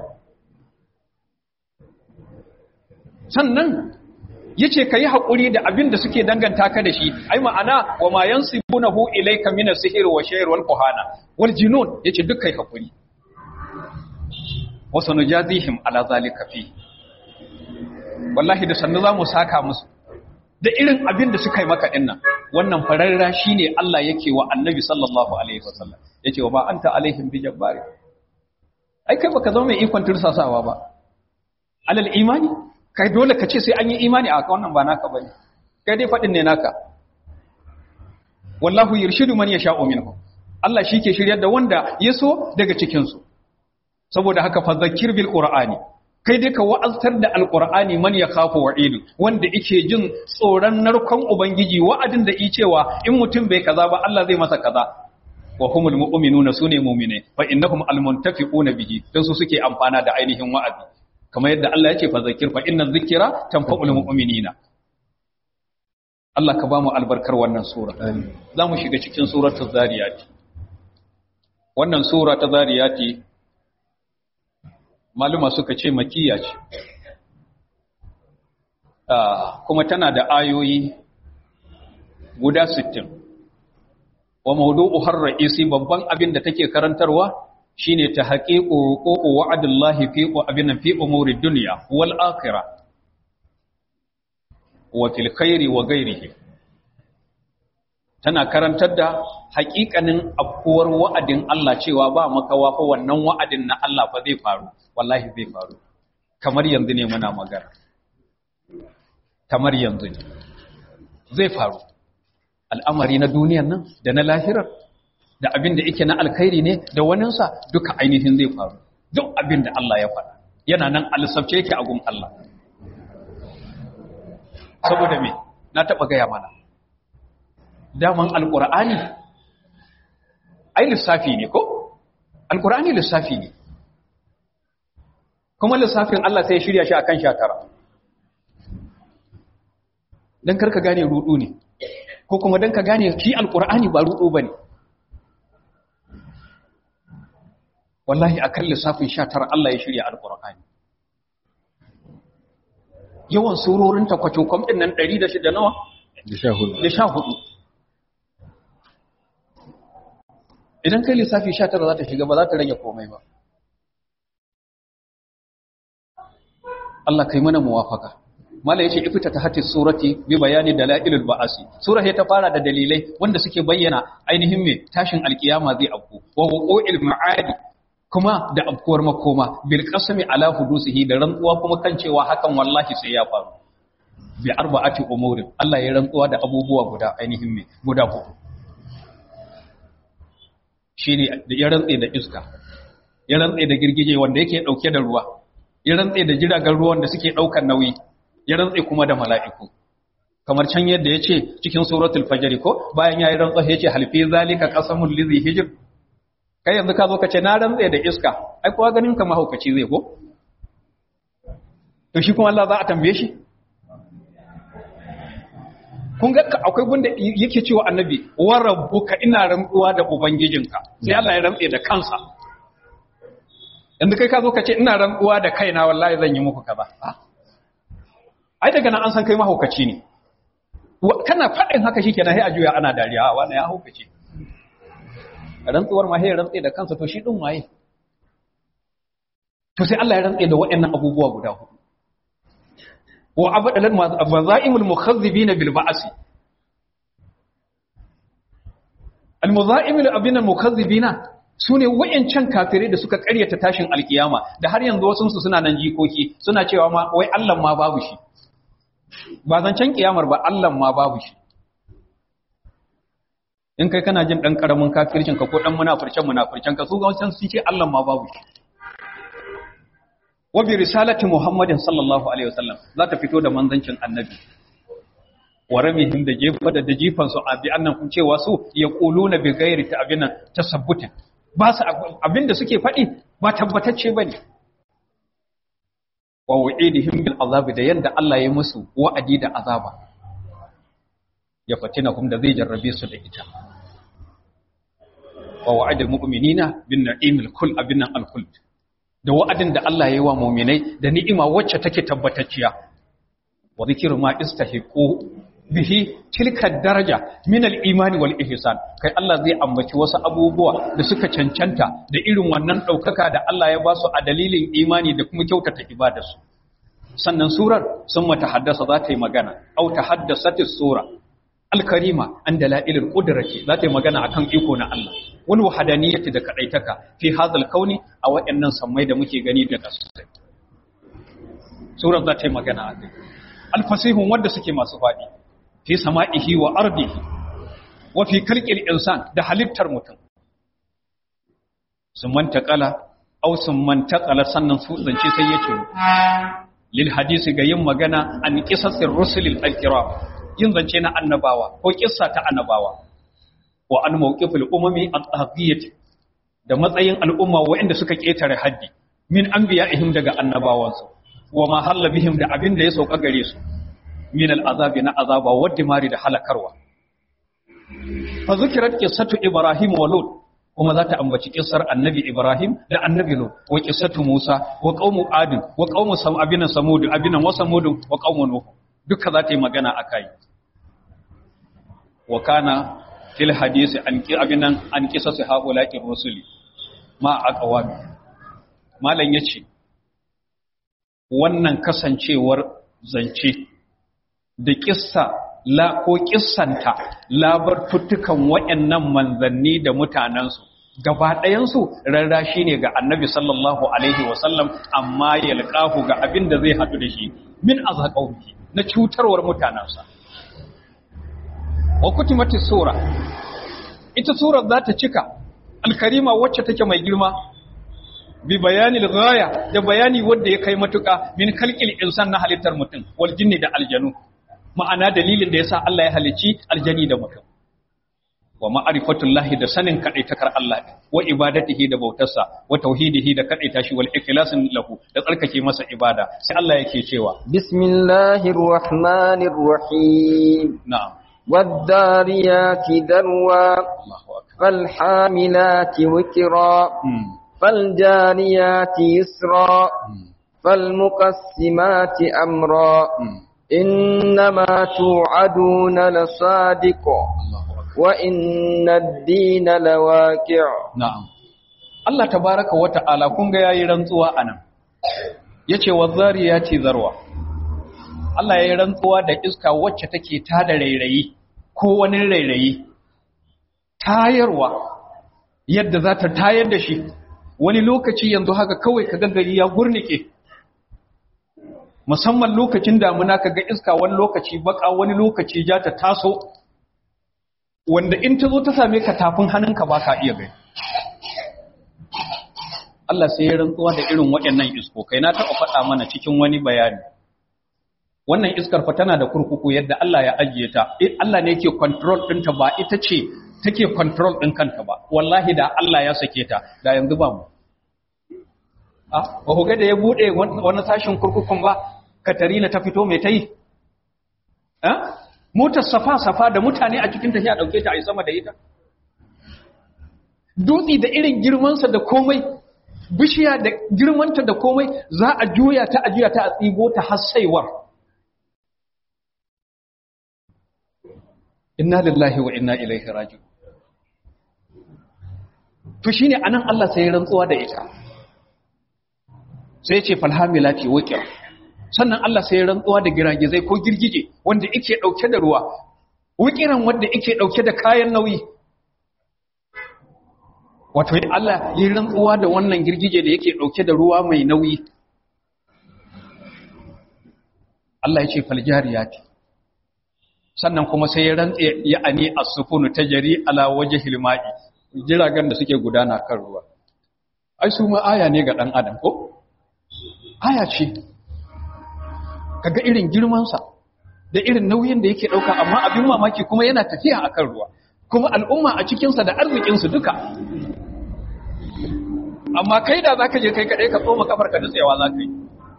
sannan yace kai hakuri da abin da suke danganta ka da shi ai ma'ana wa ma yansibunahu ilayka min as-sihr wa shayr wal kuhana wal junun yace duk kai hakuri wa sanujazihim ala zalika fi wallahi da sannu zamu saka musu da irin abin da suka yi maka dinnan wannan fararra shine Allah yake wa Annabi sallallahu alaihi wasallam yace wa ba anta alaihim bi jabbari ai kai baka zama mai ikon tursasawa ba alal imani kai dole ka ce sai an yi imani a wannan ba naka bane kai dai fadin ne naka wallahu yurshidu man yasha'u minhum Allah shi ke shiryar da wanda ya so daga cikin su saboda haka fa zakir bil qur'ani kai dai ka wa'aztar da alqur'ani man yakhafu wa'idu wanda yake jin tsoron narkon ubangiji wa'adin da yi cewa in mutum bai kaza ba Allah zai masa kaza wa humul mu'minuna sune mu'mine fa innahum almuntafiquna bihi dan su suke amfana da ainihin wa'azi kamar yadda Allah ya ce fa zakir fa inna dhikra tanfa'ul mu'minina Allah ka ba mu albarkar wannan sura za mu shiga cikin suratul zariyat wannan sura ta zariyati maluma suka ce makiyya ce kuma tana da ayoyi guda 60 wa mawdu'uhar ra'isi babban abin da take karantarwa shine ta haqiqu huququ wa'dillahi fi abin fi umuri dunya wal akhirah wa fil khairi wa ghairihi tana karantar da haƙiƙanin afkuwar wa'adin Allah cewa ba makawa fa wannan wa'adin na Allah fa zai faru wallahi zai faru kamar yanzu ne muna magana kamar yanzu ne zai faru al'amari na duniyan nan da na lahirar da abin da yake na alkhairi ne da waninsa duka ainihin zai faru duk abin da Allah ya faɗa yana nan alisabce yake a gun Allah saboda me na taɓa gaya mana daman alƙur'ani ai lissafi ne ko alƙur'ani lissafi ne kuma lissafin Allah sai ya shirya shi akan tara. dan karka gane rudu ne ko kuma dan ka gane shi alƙur'ani ba rudu bane wallahi akan lissafin tara Allah ya shirya alƙur'ani yawan surorin takwacokom ɗin nan 106 nawa? da sha hudu idan kai lissafi sha tara za ta shiga ba za ta rage komai ba Allah kai mana muwafaka mala yace ifta ta hatis surati bi bayani dalailul ba'asi sura ta fara da dalilai wanda suke bayyana ainihin me tashin alkiyama zai afku wa wuqu'il ma'adi kuma da afkuwar makoma bil qasmi ala hudusihi da rantsuwa kuma kan cewa hakan wallahi sai ya faru bi arba'ati umurin Allah ya rantsuwa da abubuwa guda ainihin me guda hudu shine da ya rantse da iska ya rantse da girgije wanda yake dauke da ruwa ya rantse da jiragen ruwan da suke daukar nauyi ya rantse kuma da mala'iku kamar can yadda ya ce cikin suratul fajr ko bayan ya yi rantsa ya ce halfi zalika qasamul lizi hijr kai yanzu ka zo ka ce na rantse da iska ai kowa ganin ka mahaukaci zai ko to shi kuma Allah za a tambaye shi kun ga akwai gunda yake cewa annabi wa rabbuka ina rantsuwa da ubangijinka sai Allah ya rantse da kansa yanzu kai ka zo ka ce ina rantsuwa da kaina wallahi zan yi muku kaza ai daga nan an san kai mahaukaci ne kana faɗin haka shikenan sai a juya ana dariya wannan ya haukace rantsuwar ma sai ya rantse da kansa to shi din waye to sai Allah ya rantse da waɗannan abubuwa guda hudu wa abadalan mazaimul mukhazzibin bil ba'si al mazaimul abina mukazzibina sune wayancan kafirai da suka ƙaryata tashin alkiyama da har yanzu wasu su suna nan jikoki suna cewa ma wai Allah ma babu shi ba zancen kiyamar ba Allah ma babu shi in kai kana jin dan karamin kafircin ka ko dan munafircin munafircin ka su ga wancan sun ce Allah ma babu shi wa bi risalati muhammadin sallallahu alaihi wasallam za ta fito da manzancin annabi wa ramihim da jefa da da jifan su abi annan kun cewa su yaquluna bi ghairi ta'binan tasabbutin ba su abinda suke faɗi ba tabbatacce bane wa wa'idihim bil azabi da yanda Allah ya musu wa'adi da azaba ya fatinahum da zai jarrabe su da ita wa wa'adul mu'minina bin na'imil kull abinan al khuld da wa'adin da Allah ya yi wa mu'minai da ni'ima wacce take tabbatacciya wa zikru ma istahiqu bihi tilka daraja min al-imani wal ihsan kai Allah zai ambaci wasu abubuwa da suka cancanta da irin wannan daukaka da Allah ya ba su a dalilin imani da kuma kyautata ibadarsu sannan surar sun mata haddasa za ta yi magana au ta haddasatis sura al-karima an dalailul qudrati za ta yi magana akan iko na Allah wal wahdaniyati da kadaitaka fi hadal kauni a wayannan sammai da muke gani da kasai surar za ta yi magana akai al-fasihun wanda suke masu fadi fi sama'ihi wa ardihi wa fi kalqil insan da halittar mutum sun mantakala au sun mantakala sannan su zance sai yace lil hadisi ga yin magana an qisasir rusulil alkiram yin zance na annabawa ko kissa ta annabawa wa an mawqifil umami at-tahiyyati da matsayin al'umma waɗanda suka ketare haddi min anbiya'ihim daga annabawansu wa ma halla bihim da abin da ya sauka gare su min al'azabi na azaba wadda mari da halakarwa. Fa zikirar ƙisatu Ibrahim wa Lut, kuma za ta ambaci ƙisar annabi Ibrahim da annabi Lut, wa ƙisatu Musa, wa ƙaumu Adin, wa ƙaumu abinan Samudu, abinan wa Samudu, wa ƙaumu Nuhu, duka za ta yi magana a kai. Wa kana fil hadisi an ƙi abinan an ƙisa su haƙulaƙin Rasuli, ma a ƙawami. Malam ya ce, wannan kasancewar zance da kissa la ko kissanta labartuttukan waɗannan manzanni da mutanensu gaba ɗayansu rarrashi ne ga annabi sallallahu alaihi wasallam amma yalqahu ga abin da zai haɗu da shi min azaqawhi na cutarwar mutanensa wa kutimati sura ita surar za ta cika alkarima wacce take mai girma bi bayanil ghaya da bayani wanda ya kai matuƙa min khalqil insan na halittar mutum wal jinni da aljanu ma'ana dalilin da yasa Allah ya halici aljani da mutum wa ma'rifatullahi da sanin kadaitakar Allah wa ibadatihi da bautarsa wa tauhidihi da kadaita shi wal ikhlasin lahu da tsarkake masa ibada sai Allah yake cewa bismillahir rahmanir rahim na'am والذاريات ذروا Allahu akbar فالحاملات وكرا mm. فالجاريات يسرا mm. فالمقسمات أمرا mm. إنما توعدون لصادق Allahu akbar وإن الدين لواقع Na'am. Allah tabaraka wa ta'ala kun ga yayi rantsuwa anan. Yace wazariyati zarwa. Allah ya yi rantsuwa da iska wacce take tada rairayi ko wani rairayi tayarwa yadda za ta tayar da shi wani lokaci yanzu haka kawai ka gari ya gurnike musamman lokacin damuna ka ga iska wani lokaci baka wani lokaci ja ta taso wanda in ta zo ta same ka tafin hannunka ba ka iya gani Allah sai ya rantsuwa da irin waɗannan iskokai na taɓa faɗa mana cikin wani bayani wannan iskar fa tana da kurkuku yadda Allah ya ajiye ta Allah ne yake control ɗinta ba ita ce take control ɗin kanta ba wallahi da Allah ya sake ta da yanzu ba mu a ba ku ga da ya buɗe wani sashin kurkukun ba Katarina ta fito mai ta yi motar safa-safa da mutane a cikin tafiya ɗauke ta a yi sama da ita dutse da irin girmansa da komai bishiya da girmanta da komai za a juya ta a juya ta a tsibo ta hassaiwar inna lillahi wa inna ilaihi raji'un to shine anan Allah sai ya rantsuwa da ita sai ya ce falhamilati waqir sannan Allah sai ya rantsuwa da giragizai ko girgije wanda yake dauke da ruwa waqiran wanda yake dauke da kayan nauyi wato Allah ya rantsuwa da wannan girgije da yake dauke da ruwa mai nauyi Allah ya ce faljariyati sannan kuma sai ya rantse ya ani as-sufunu tajri ala wajhil ma'i jiragen da suke gudana kan ruwa ai su ma aya ne ga dan adam ko aya ce kaga irin girman sa da irin nauyin da yake dauka amma abin mamaki kuma yana tafiya akan ruwa kuma al'umma a cikin sa da arzikin su duka amma kai da zaka je kai kadai ka tsoma kafar ka nutsewa zaka yi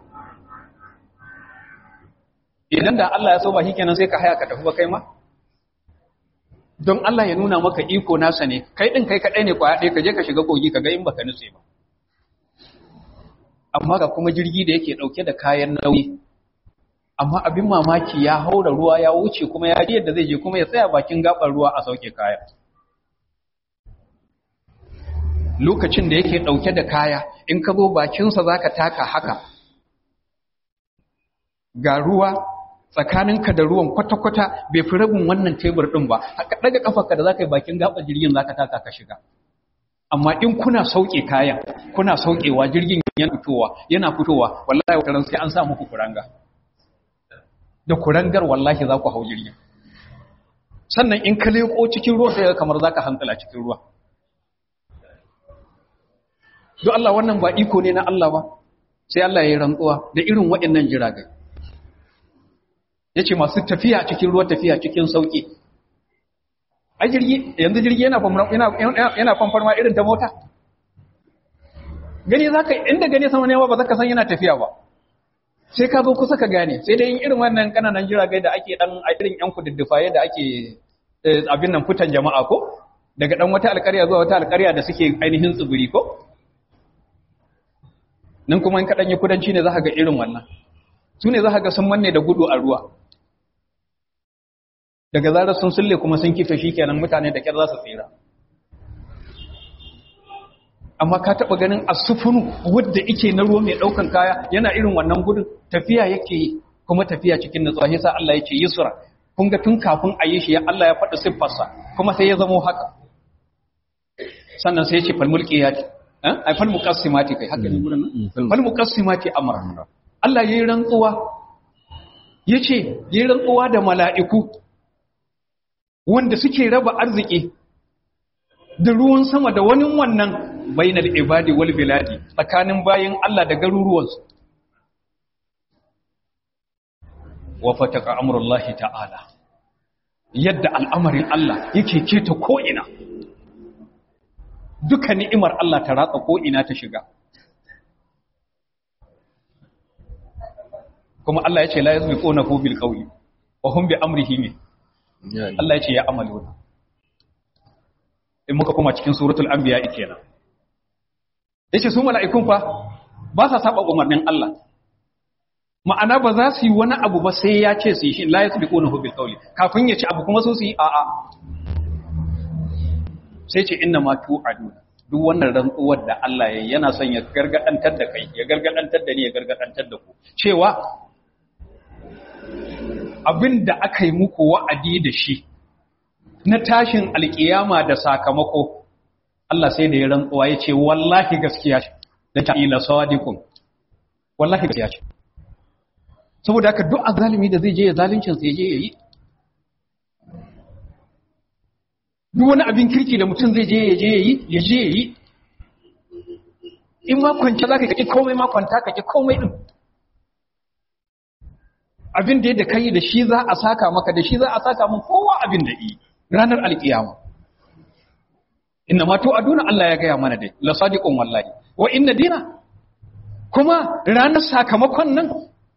idan da Allah ya so ba kenan sai ka haya ka tafi ba kai ma don Allah ya nuna maka iko nasa ne kai din kai kadai ne kwaya ɗaya ka je ka shiga kogi ka ga in baka nutse ba amma ga kuma jirgi da yake dauke da kayan nauyi amma abin mamaki ya haura ruwa ya wuce kuma ya ji yadda zai je kuma ya tsaya bakin gabar ruwa a sauke kaya lokacin da yake dauke da kaya in ka zo bakinsa zaka taka haka ga ruwa tsakaninka da ruwan kwata-kwata bai fi rabin wannan tebur ɗin ba haka daga kafarka da za ka yi bakin gaɓar jirgin za ka taka ka shiga amma in kuna sauke kayan kuna saukewa jirgin yana fitowa yana fitowa wallahi wata sai an sa muku kuranga da kurangar wallahi za ku hau jirgin sannan in ka leƙo cikin ruwa sai kamar za ka hankala cikin ruwa don Allah wannan ba iko ne na Allah ba sai Allah ya yi rantsuwa da irin waɗannan jiragai ya ce masu tafiya cikin ruwa tafiya cikin sauƙi a jirgi yanzu jirgi yana famfarma irin ta mota gani za ka inda gani sama ne ba za ka san yana tafiya ba sai ka zo kusa ka gane sai dai yin irin wannan kananan jiragai da ake dan a irin yan kududdufaye da ake abin nan fitan jama'a ko daga dan wata alƙarya zuwa wata alƙarya da suke ainihin tsibiri ko nan kuma in kaɗan yi kudanci ne za ka ga irin wannan su ne za ka ga sun manne da gudu a ruwa daga zarar sun sulle kuma sun kife shi kenan mutane da kyar za su tsira amma ka taɓa ganin asufunu wadda ike na ruwa mai ɗaukan kaya yana irin wannan gudun tafiya yake yi kuma tafiya cikin nutsuwa yasa Allah yake yusra kun ga tun kafin a yi shi ya Allah ya faɗi siffarsa kuma sai ya zamo haka sannan sai ya ce falmulki ya ce ai fal muqassimati kai haka ne gurin nan fal muqassimati amra Allah yayi rantsuwa yace yayi rantsuwa da mala'iku wanda suke raba arziki da ruwan sama da wani wannan bainal ibadi wal biladi tsakanin bayin Allah da garuruwansu wa fataka amrullahi ta'ala yadda al'amarin Allah yake keta ko ina duka ni'imar Allah ta ratsa ko ina ta shiga kuma Allah ya ce la yazbiquna hu bil qawli wa hum bi amrihi min Allah ya ce ya amaluna in muka kuma cikin suratul anbiya kenan yace su mala'ikun fa ba sa saba umarnin Allah ma'ana ba za su yi wani abu ba sai ya ce su yi shi la yasbiquna hu bil qawli kafin ya ci abu kuma su su yi a'a sai ce inna ma tu'aduna duk wannan rantsuwar da Allah ya yana son ya gargadantar da kai ya gargadantar da ni ya gargadantar da ku cewa abin da aka yi muku wa'adi da shi na tashin alkiyama da sakamako Allah sai da ya rantsuwa ya ce wallahi gaskiya ce da ta ila sadiqun wallahi gaskiya ce saboda haka duk azalimi da zai je ya zalincin sai je yayi duk wani abin kirki da mutum zai je ya je yayi ya je yayi in ma kwanta zaka kake komai ma kwanta kake komai din abin da yadda kai da shi za a saka maka da shi za a saka mun kowa abin da yi ranar alkiyama inna ma to aduna Allah ya gaya mana dai la sadiqun wallahi wa inna dina kuma ranar sakamakon nan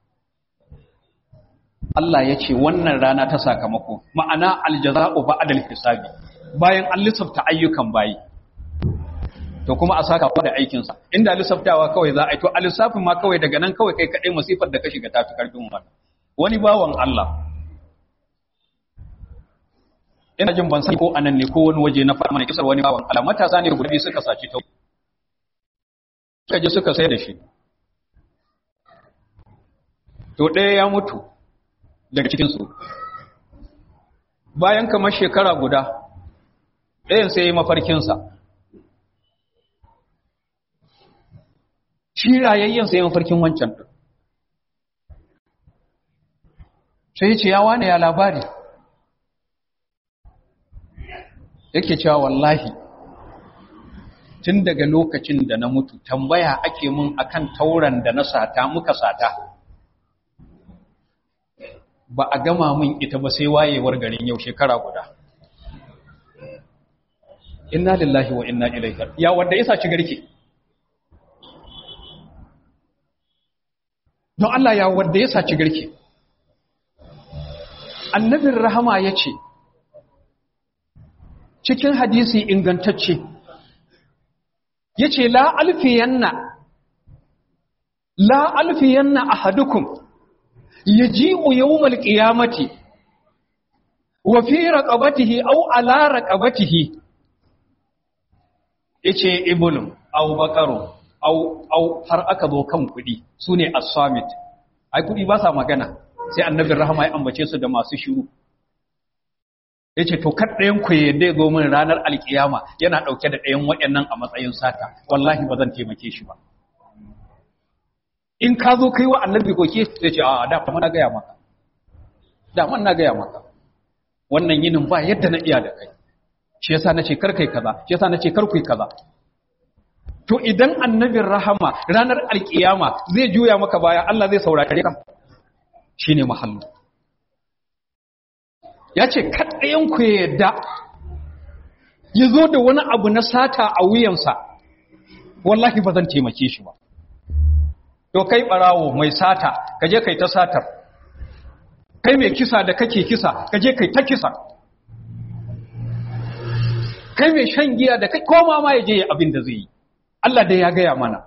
Allah ya ce wannan rana ta sakamako ma'ana aljaza'u ba'dal hisabi bayan an lissafta ayyukan bayi to kuma a saka da aikinsa inda lissaftawa kawai za a yi to a lissafin ma kawai daga nan kawai kai kaɗai masifar da ka shiga tafi karfin wannan wani bawan Allah ina jin ban sani ko anan ne ko wani waje na fara mana kisar wani bawan Allah matasa ne guda suka saci ta suka je suka sai da shi to ɗaya ya mutu daga cikin su bayan kamar shekara guda ɗayan sai ya mafarkin sa shi rayayyen sai ya mafarkin wancan din sai ce ya wane ya labari yake cewa wallahi tun daga lokacin da na mutu tambaya ake mun akan tauran da na sata muka sata ba a gama mun ita ba sai wayewar garin yau shekara guda inna lillahi wa inna ilaihi ya wanda ya saci garke don Allah ya wanda ya saci garke annabin rahama ya ce cikin hadisi ingantacce ya ce la alfiyanna la alfiyanna ahadukum yaji'u yawmal qiyamati wa fi raqabatihi aw ala raqabatihi yace ibulum aw baqaru aw aw har aka zo kan kudi sune as-samit ai kudi ba sa magana sai annabin rahama ya ambace su da masu shiru ya ce to kar ɗayan ku yadda ya zo min ranar alkiyama yana ɗauke da ɗayan waɗannan a matsayin sata wallahi ba zan taimake shi ba in ka zo kai wa annabi koke sai ce a da kuma na gaya maka da man na gaya maka wannan yinin ba yadda na iya da kai shi yasa nace kar kai kaza shi yasa nace kar kai kaza to idan annabin rahama ranar alkiyama zai juya maka baya Allah zai saurare ka shine mahallu ya ce kaɗayenku ya yadda ya zo da wani abu na sata a wuyansa wallahi ba zan taimake shi ba to kai ɓarawo mai sata ka je kai ta satar kai mai kisa da kake kisa ka je kai ta kisa kai mai shan giya da kai koma ma ya je abin da zai yi Allah dai ya gaya mana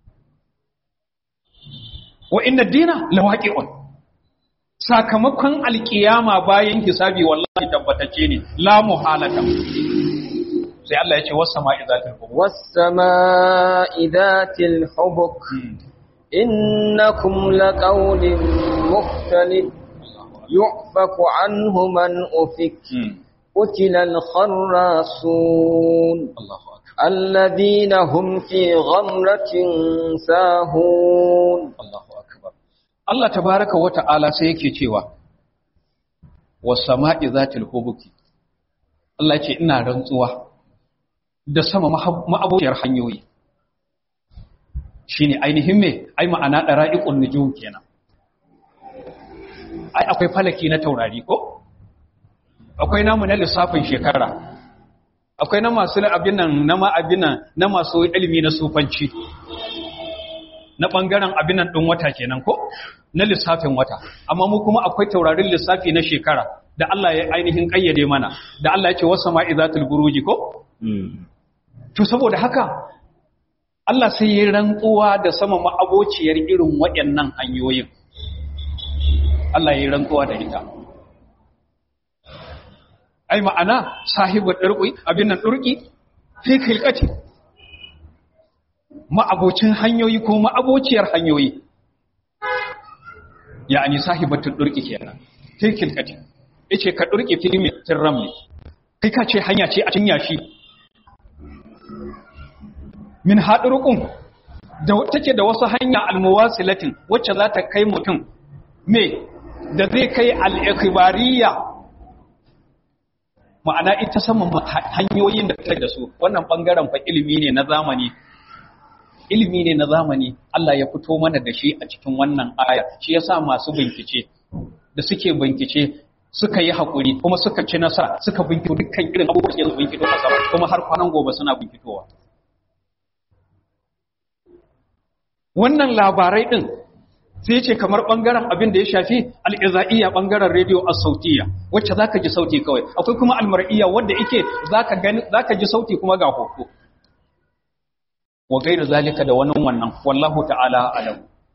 wa inna dina lawaqi'un sakamakon alkiyama bayan hisabi wallahi tabbatacce ne la muhalata sai Allah ya ce was sama'i zatil hubuk was sama'i zatil hubuk innakum laqawlin mukhtalif yu'faku anhu man ufik قتل الخراصون Allahu akbar الذين هم في غمرة ساهون Allahu akbar Allah tabaraka wa ta'ala sai yake cewa was sama'i zatil hubuki Allah ya ce ina rantsuwa da sama ma'abociyar hanyoyi shine ainihin me ai ma'ana dara'iqun nujum kenan ai akwai falaki na taurari ko akwai namu na lissafin shekara akwai na masu abin nan na ma abin nan na masu ilimi na sufanci na bangaren abin nan din wata kenan ko na lissafin wata amma mu kuma akwai taurarin lissafi na shekara da Allah ya ainihin kayyade mana da Allah ya ce wasu ma'izatul buruji ko to saboda haka Allah sai ya rantsuwa da sama ma'abociyar irin waɗannan hanyoyin Allah ya rantsuwa da ita ai ma'ana sahibu ɗarƙi abin nan ɗurƙi fi kilkati ma'abocin hanyoyi ko ma'abociyar hanyoyi ya'ani sahibatun ɗurƙi kenan fil kilkati yace ka durke filmi tirram ne kai ka ce hanya ce a cinya shi min hadurukun da take da wasu hanya almuwasilatin wacce za ta kai mutum me da zai kai al-ikhbariya ma'ana ita saman hanyoyin da take da su wannan bangaren fa ilimi ne na zamani ilimi ne na zamani Allah ya fito mana da shi a cikin wannan aya shi yasa masu bincike da suke bincike suka yi hakuri kuma suka ci nasara suka binciko dukkan irin abubuwan da binciko a sama kuma har kwanan gobe suna bincikowa wannan labarai din sai ce kamar bangaren abin da ya shafi al'iza'iyya bangaren rediyo a sautiya wacce za ka ji sauti kawai akwai kuma almar'iyya wadda ike za ka ji sauti kuma ga hoto wa gairu zalika da wani wannan wallahu ta'ala alam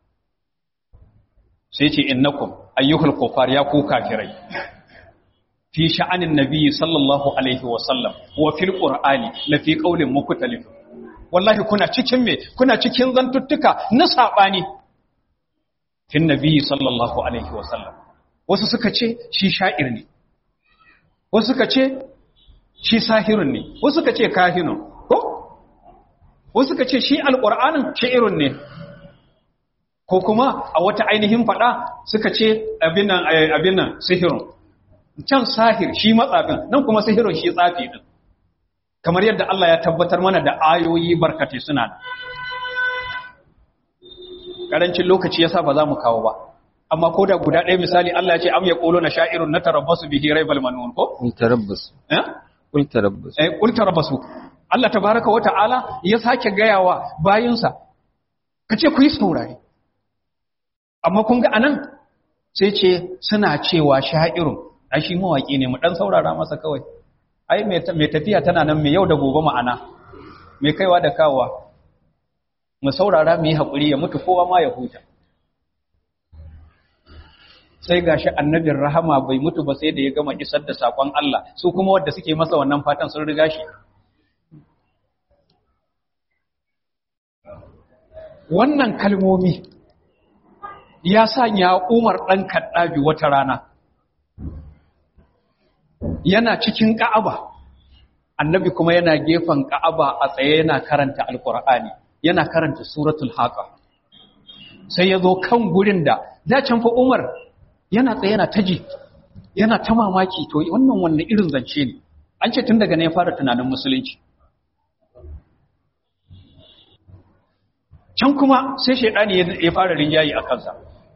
sai ce innakum ayyuhul kufar ya ku kafirai fi sha'anin nabiyyi sallallahu alaihi wa sallam wa fil qur'ani la fi qawlin mukhtalif wallahi kuna cikin me kuna cikin zantuttuka na sabani fin nabiyyi sallallahu alaihi wa sallam wasu suka ce shi sha'ir ne wasu suka ce shi sahirun ne wasu suka ce kahinun ko wasu suka ce shi alqur'anin shi'irun ne ko kuma a wata ainihin fada suka ce abin nan abin nan sihirun can sahir shi matsafin nan kuma sihirun shi tsafi din kamar yadda Allah ya tabbatar mana da ayoyi barkatai suna da karancin lokaci yasa ba za mu kawo ba amma ko da guda ɗaya misali Allah ya ce am yaqulu na sha'irun natarabbasu bihi raibal manun ko Kul tarabbasu. eh Kul tarabbasu. eh qul tarabbasu Allah tabaaraka wa ta'ala ya sake gayawa bayinsa kace ku yi saurare amma kun ga anan sai ce suna cewa sha'irun ai shi mawaki ne mu dan saurara masa kawai ai mai tafiya tana nan mai yau da gobe ma'ana mai kaiwa da kawowa mu saurara mu yi haƙuri ya mutu kowa ma ya huta sai gashi annabin rahama bai mutu ba sai da ya gama isar da sakon Allah su kuma wanda suke masa wannan fatan sun riga shi wannan kalmomi ya sanya Umar ɗan Kaddabi wata rana yana cikin Ka'aba annabi kuma yana gefen Ka'aba a tsaye yana karanta Alƙur'ani yana karanta suratul Haqa sai ya zo kan gurin da da can fa Umar yana tsaye yana taji yana ta mamaki to wannan wannan irin zance ne an ce tun daga ne ya fara tunanin musulunci can kuma sai shaidani ya fara rinjayi a kansa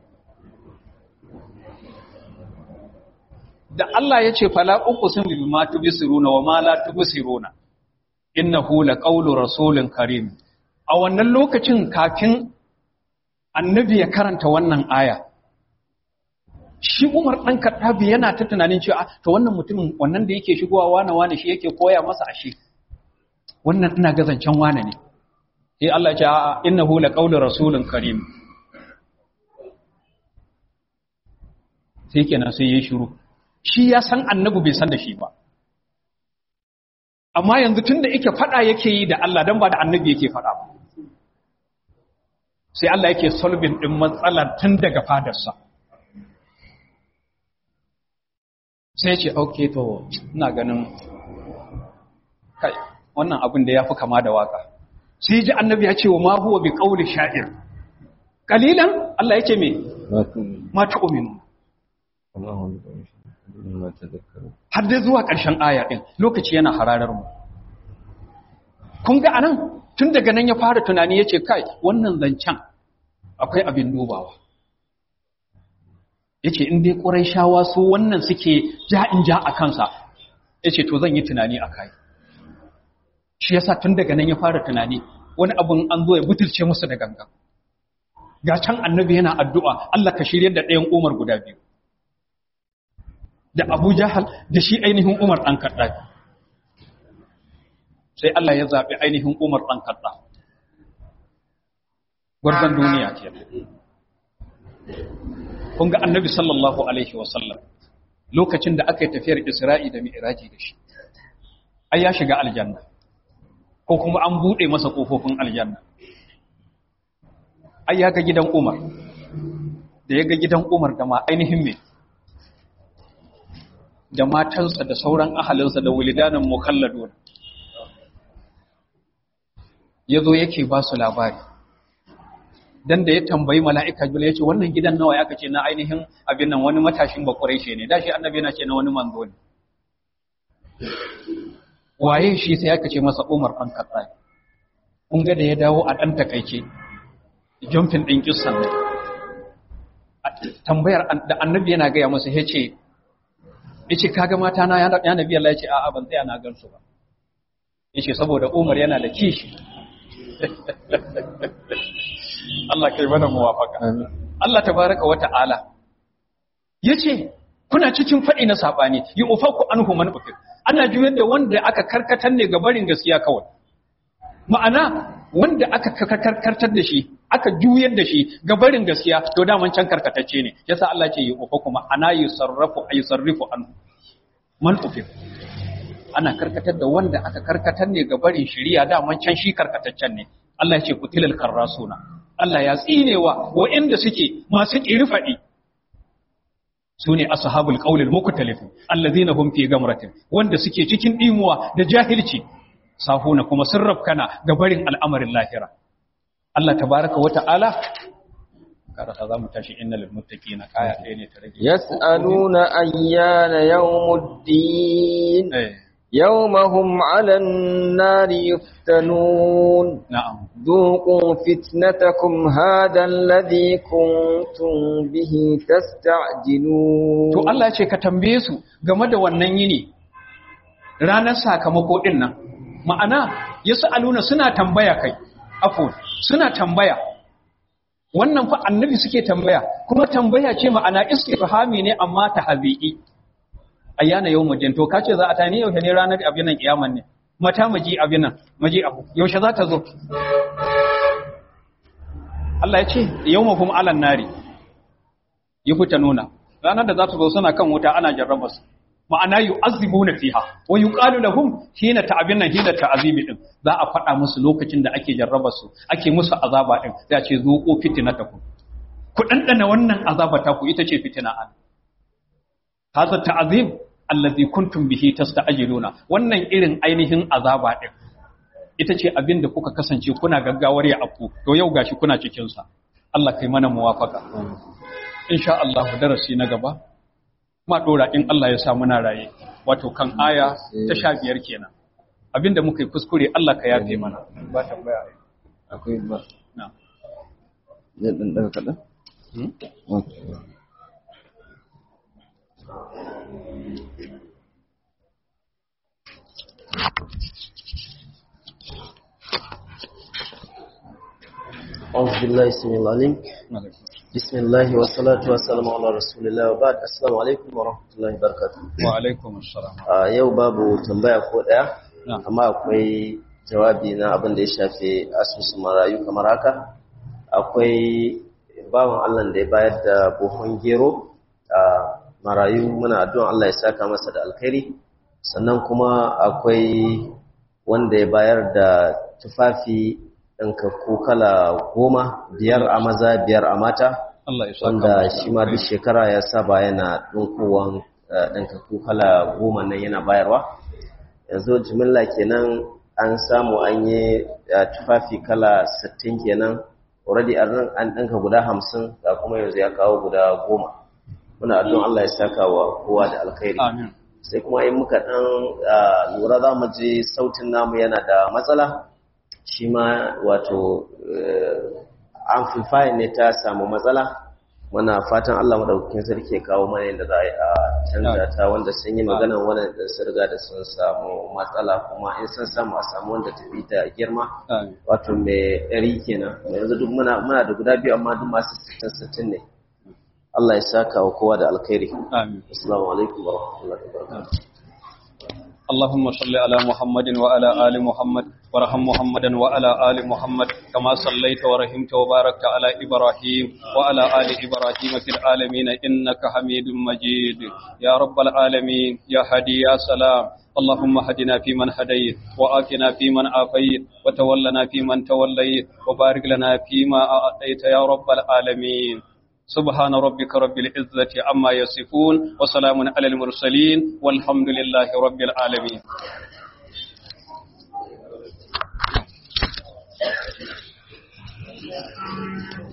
da Allah ya ce fala uqsim bima tubsiruna wa ma la tubsiruna innahu laqawlu rasulin karim a wannan lokacin kafin annabi ya karanta wannan aya shi Umar dan Kaddabi yana ta tunanin cewa to wannan mutumin wannan da yake shigowa wane wane shi yake koya masa ashe wannan ina ga zancen wane ne sai Allah ya ce a'a innahu laqawlu rasulin karim sai kenan sai yayi shiru shi ya san annabi bai san da shi ba amma yanzu tunda yake fada yake yi da Allah dan ba da annabi yake fada ba sai Allah yake solving din matsalar tun daga fadarsa sai ce okay to ina ganin kai wannan abin da yafi kama da waka sai ji annabi ya ce wa ma huwa bi qawli sha'ir qalilan Allah yake me Ma tu'minu. ma tu'minu Allahu akbar. Ma tadhakkaru. har dai zuwa ƙarshen aya ɗin lokaci yana hararar mu kun ga anan tun daga nan ya fara tunani ya ce kai wannan zancen akwai abin dubawa ya ce in dai ƙurai shawa su wannan suke ja'in ja a kansa ya ce to zan yi tunani a kai shi yasa tun daga nan ya fara tunani wani abin an zo ya butulce musu da ganga ga can annabi yana addu'a Allah ka shirya da ɗayan umar guda biyu da Abu Jahal da shi ainihin Umar ɗan Kaddafi. Sai Allah ya zaɓi ainihin Umar ɗan Kadda. Gwarzon duniya ke. Kun ga annabi sallallahu Alaihi wasallam lokacin da aka yi tafiyar Isra'i da Mi'iraji da shi. Ai ya shiga aljanna, ko kuma an buɗe masa ƙofofin aljanna. Ai ya ga gidan Umar, da ya ga gidan Umar da ma ainihin mai da matansa da sauran ahalinsa da wulidanin mukalladun ya zo yake ba su labari dan da ya tambayi mala'ika jibril ya ce wannan gidan nawa ya kace na ainihin abin nan wani matashin bakwarai ne da shi annabi yana ce na wani manzo ne waye shi sai aka ce masa umar ɗan katsa kun ga da ya dawo a ɗan takaice jumfin ɗin kissan ne tambayar da annabi yana gaya masa ya ce ya ce kaga mata na ya nabi Allah ya ce a'a ban tsaya na gansu ba ya ce saboda umar yana da kishi Allah kai mana muwafaka Allah tabaraka wa ta'ala yace kuna cikin faɗi na sabani yi ufaku anhu man ufik ana juyar da wanda aka karkatar ne ga barin gaskiya kawai ma'ana wanda aka karkatar da shi aka juyar da shi ga barin gaskiya to daman can karkatacce ne yasa Allah ce yi ufaku ma'ana yusarrafu ayusarrifu anhu man ufik ana karkatar da wanda aka karkatar ne ga barin shiriya daman can shi karkataccen ne Allah ya ce kutilal karrasuna Allah ya tsinewa waɗanda suke masu ƙiri su ne ashabul qaulil mukhtalif allazina hum fi gamratin wanda suke cikin dimuwa da jahilci safuna kuma sun rafkana ga barin al'amarin lahira Allah tabaraka wa ta'ala kada za mu tashi innal muttaqina kaya ɗaya ne ta rage yas'aluna ayyana yawmuddin eh يوم هم على النار يفتنون na'am ذوقوا فتنتكم هذا الذي كنتم به تستعجلون to Allah ya ce ka tambaye su game da wannan yini ranar sakamako din nan ma'ana aluna suna tambaya kai afwan suna tambaya wannan fa annabi suke tambaya kuma tambaya ce ma'ana istifhami ne amma tahzi'i ayyana yawmuddin to kace za a tani yaushe ne ranar abin nan kiyaman ne mata maji abin nan maji abu yaushe za ta zo Allah ya ce yawmahum alan nari yi fita nuna ranar da za su zo suna kan wuta ana jarraba su ma'ana yu'azzibuna fiha wa yuqalu lahum hina ta'abin nan hina ta'azibi din za a faɗa musu lokacin da ake jarraba su ake musu azaba din sai a ce zuqu fitnatakum ku dandana wannan azaba ta ku ita ce fitina an hadha ta'azim allazi kuntum bihi tasta'jiluna wannan irin ainihin azaba din ita ce abin da kuka kasance kuna gaggawar ya afku to yau gashi kuna cikin sa Allah kai mana muwafaka insha Allah darasi na gaba ma dora in Allah ya sa muna raye wato kan aya ta sha biyar kenan abinda muka yi kuskure Allah ka yafe mana ba tambaya akwai ba na zai ɗan ɗaga kaɗan? Hmm? Okay. أعوذ بالله السميع العليم بسم الله والصلاة والسلام على رسول الله وبعد السلام عليكم ورحمة الله وبركاته wa alaikum assalam a yau babu tambaya ko ɗaya Na. amma akwai jawabi na abin da ya shafi asusun marayu kamar haka akwai bawan Allah da ya bayar da buhun gero a marayu muna addu'an Allah ya saka masa da alkhairi sannan kuma akwai wanda ya bayar da tufafi ɗankakku kala goma biyar a maza biyar a mata Allah ya saka wanda masa shi ma duk shekara ya saba yana ɗinkowan ɗankakku kala goma nan yana bayarwa yanzu jimilla kenan an samu an yi eh, tufafi kala 60 kenan already an an ɗinka guda 50 ga kuma yanzu ya kawo guda goma muna addu'an Allah ya saka wa kowa da alkhairi amin sai kuma in muka ɗan ah, lura za mu ji sautin namu yana da matsala shi ma wato eh, amplifier ne ta samu matsala muna fatan Allah madaukakin sarki ya kawo mana yadda za a yi a canza ta wanda sun yi magana wanda sun riga da sun samu matsala kuma in sun samu a samu wanda tafi ta girma amin wato mai ɗari kenan yanzu duk muna muna da guda biyu amma duk masu sittin sittin ne Allah ya saka wa kowa da alkhairi amin assalamu alaikum wa rahmatullahi wa barakatuh اللهم صل على محمد وعلى آل محمد وارحم محمدا وعلى آل محمد كما صليت ورحمت وباركت على إبراهيم وعلى آل إبراهيم في العالمين إنك حميد مجيد يا رب العالمين يا هدي يا سلام اللهم هدنا فيمن هديت وآتنا فيمن آفيت وتولنا فيمن توليت وبارك لنا فيما أعطيت يا رب العالمين سبحان ربك رب العزة عما يصفون وسلام على المرسلين والحمد لله رب العالمين Thank you.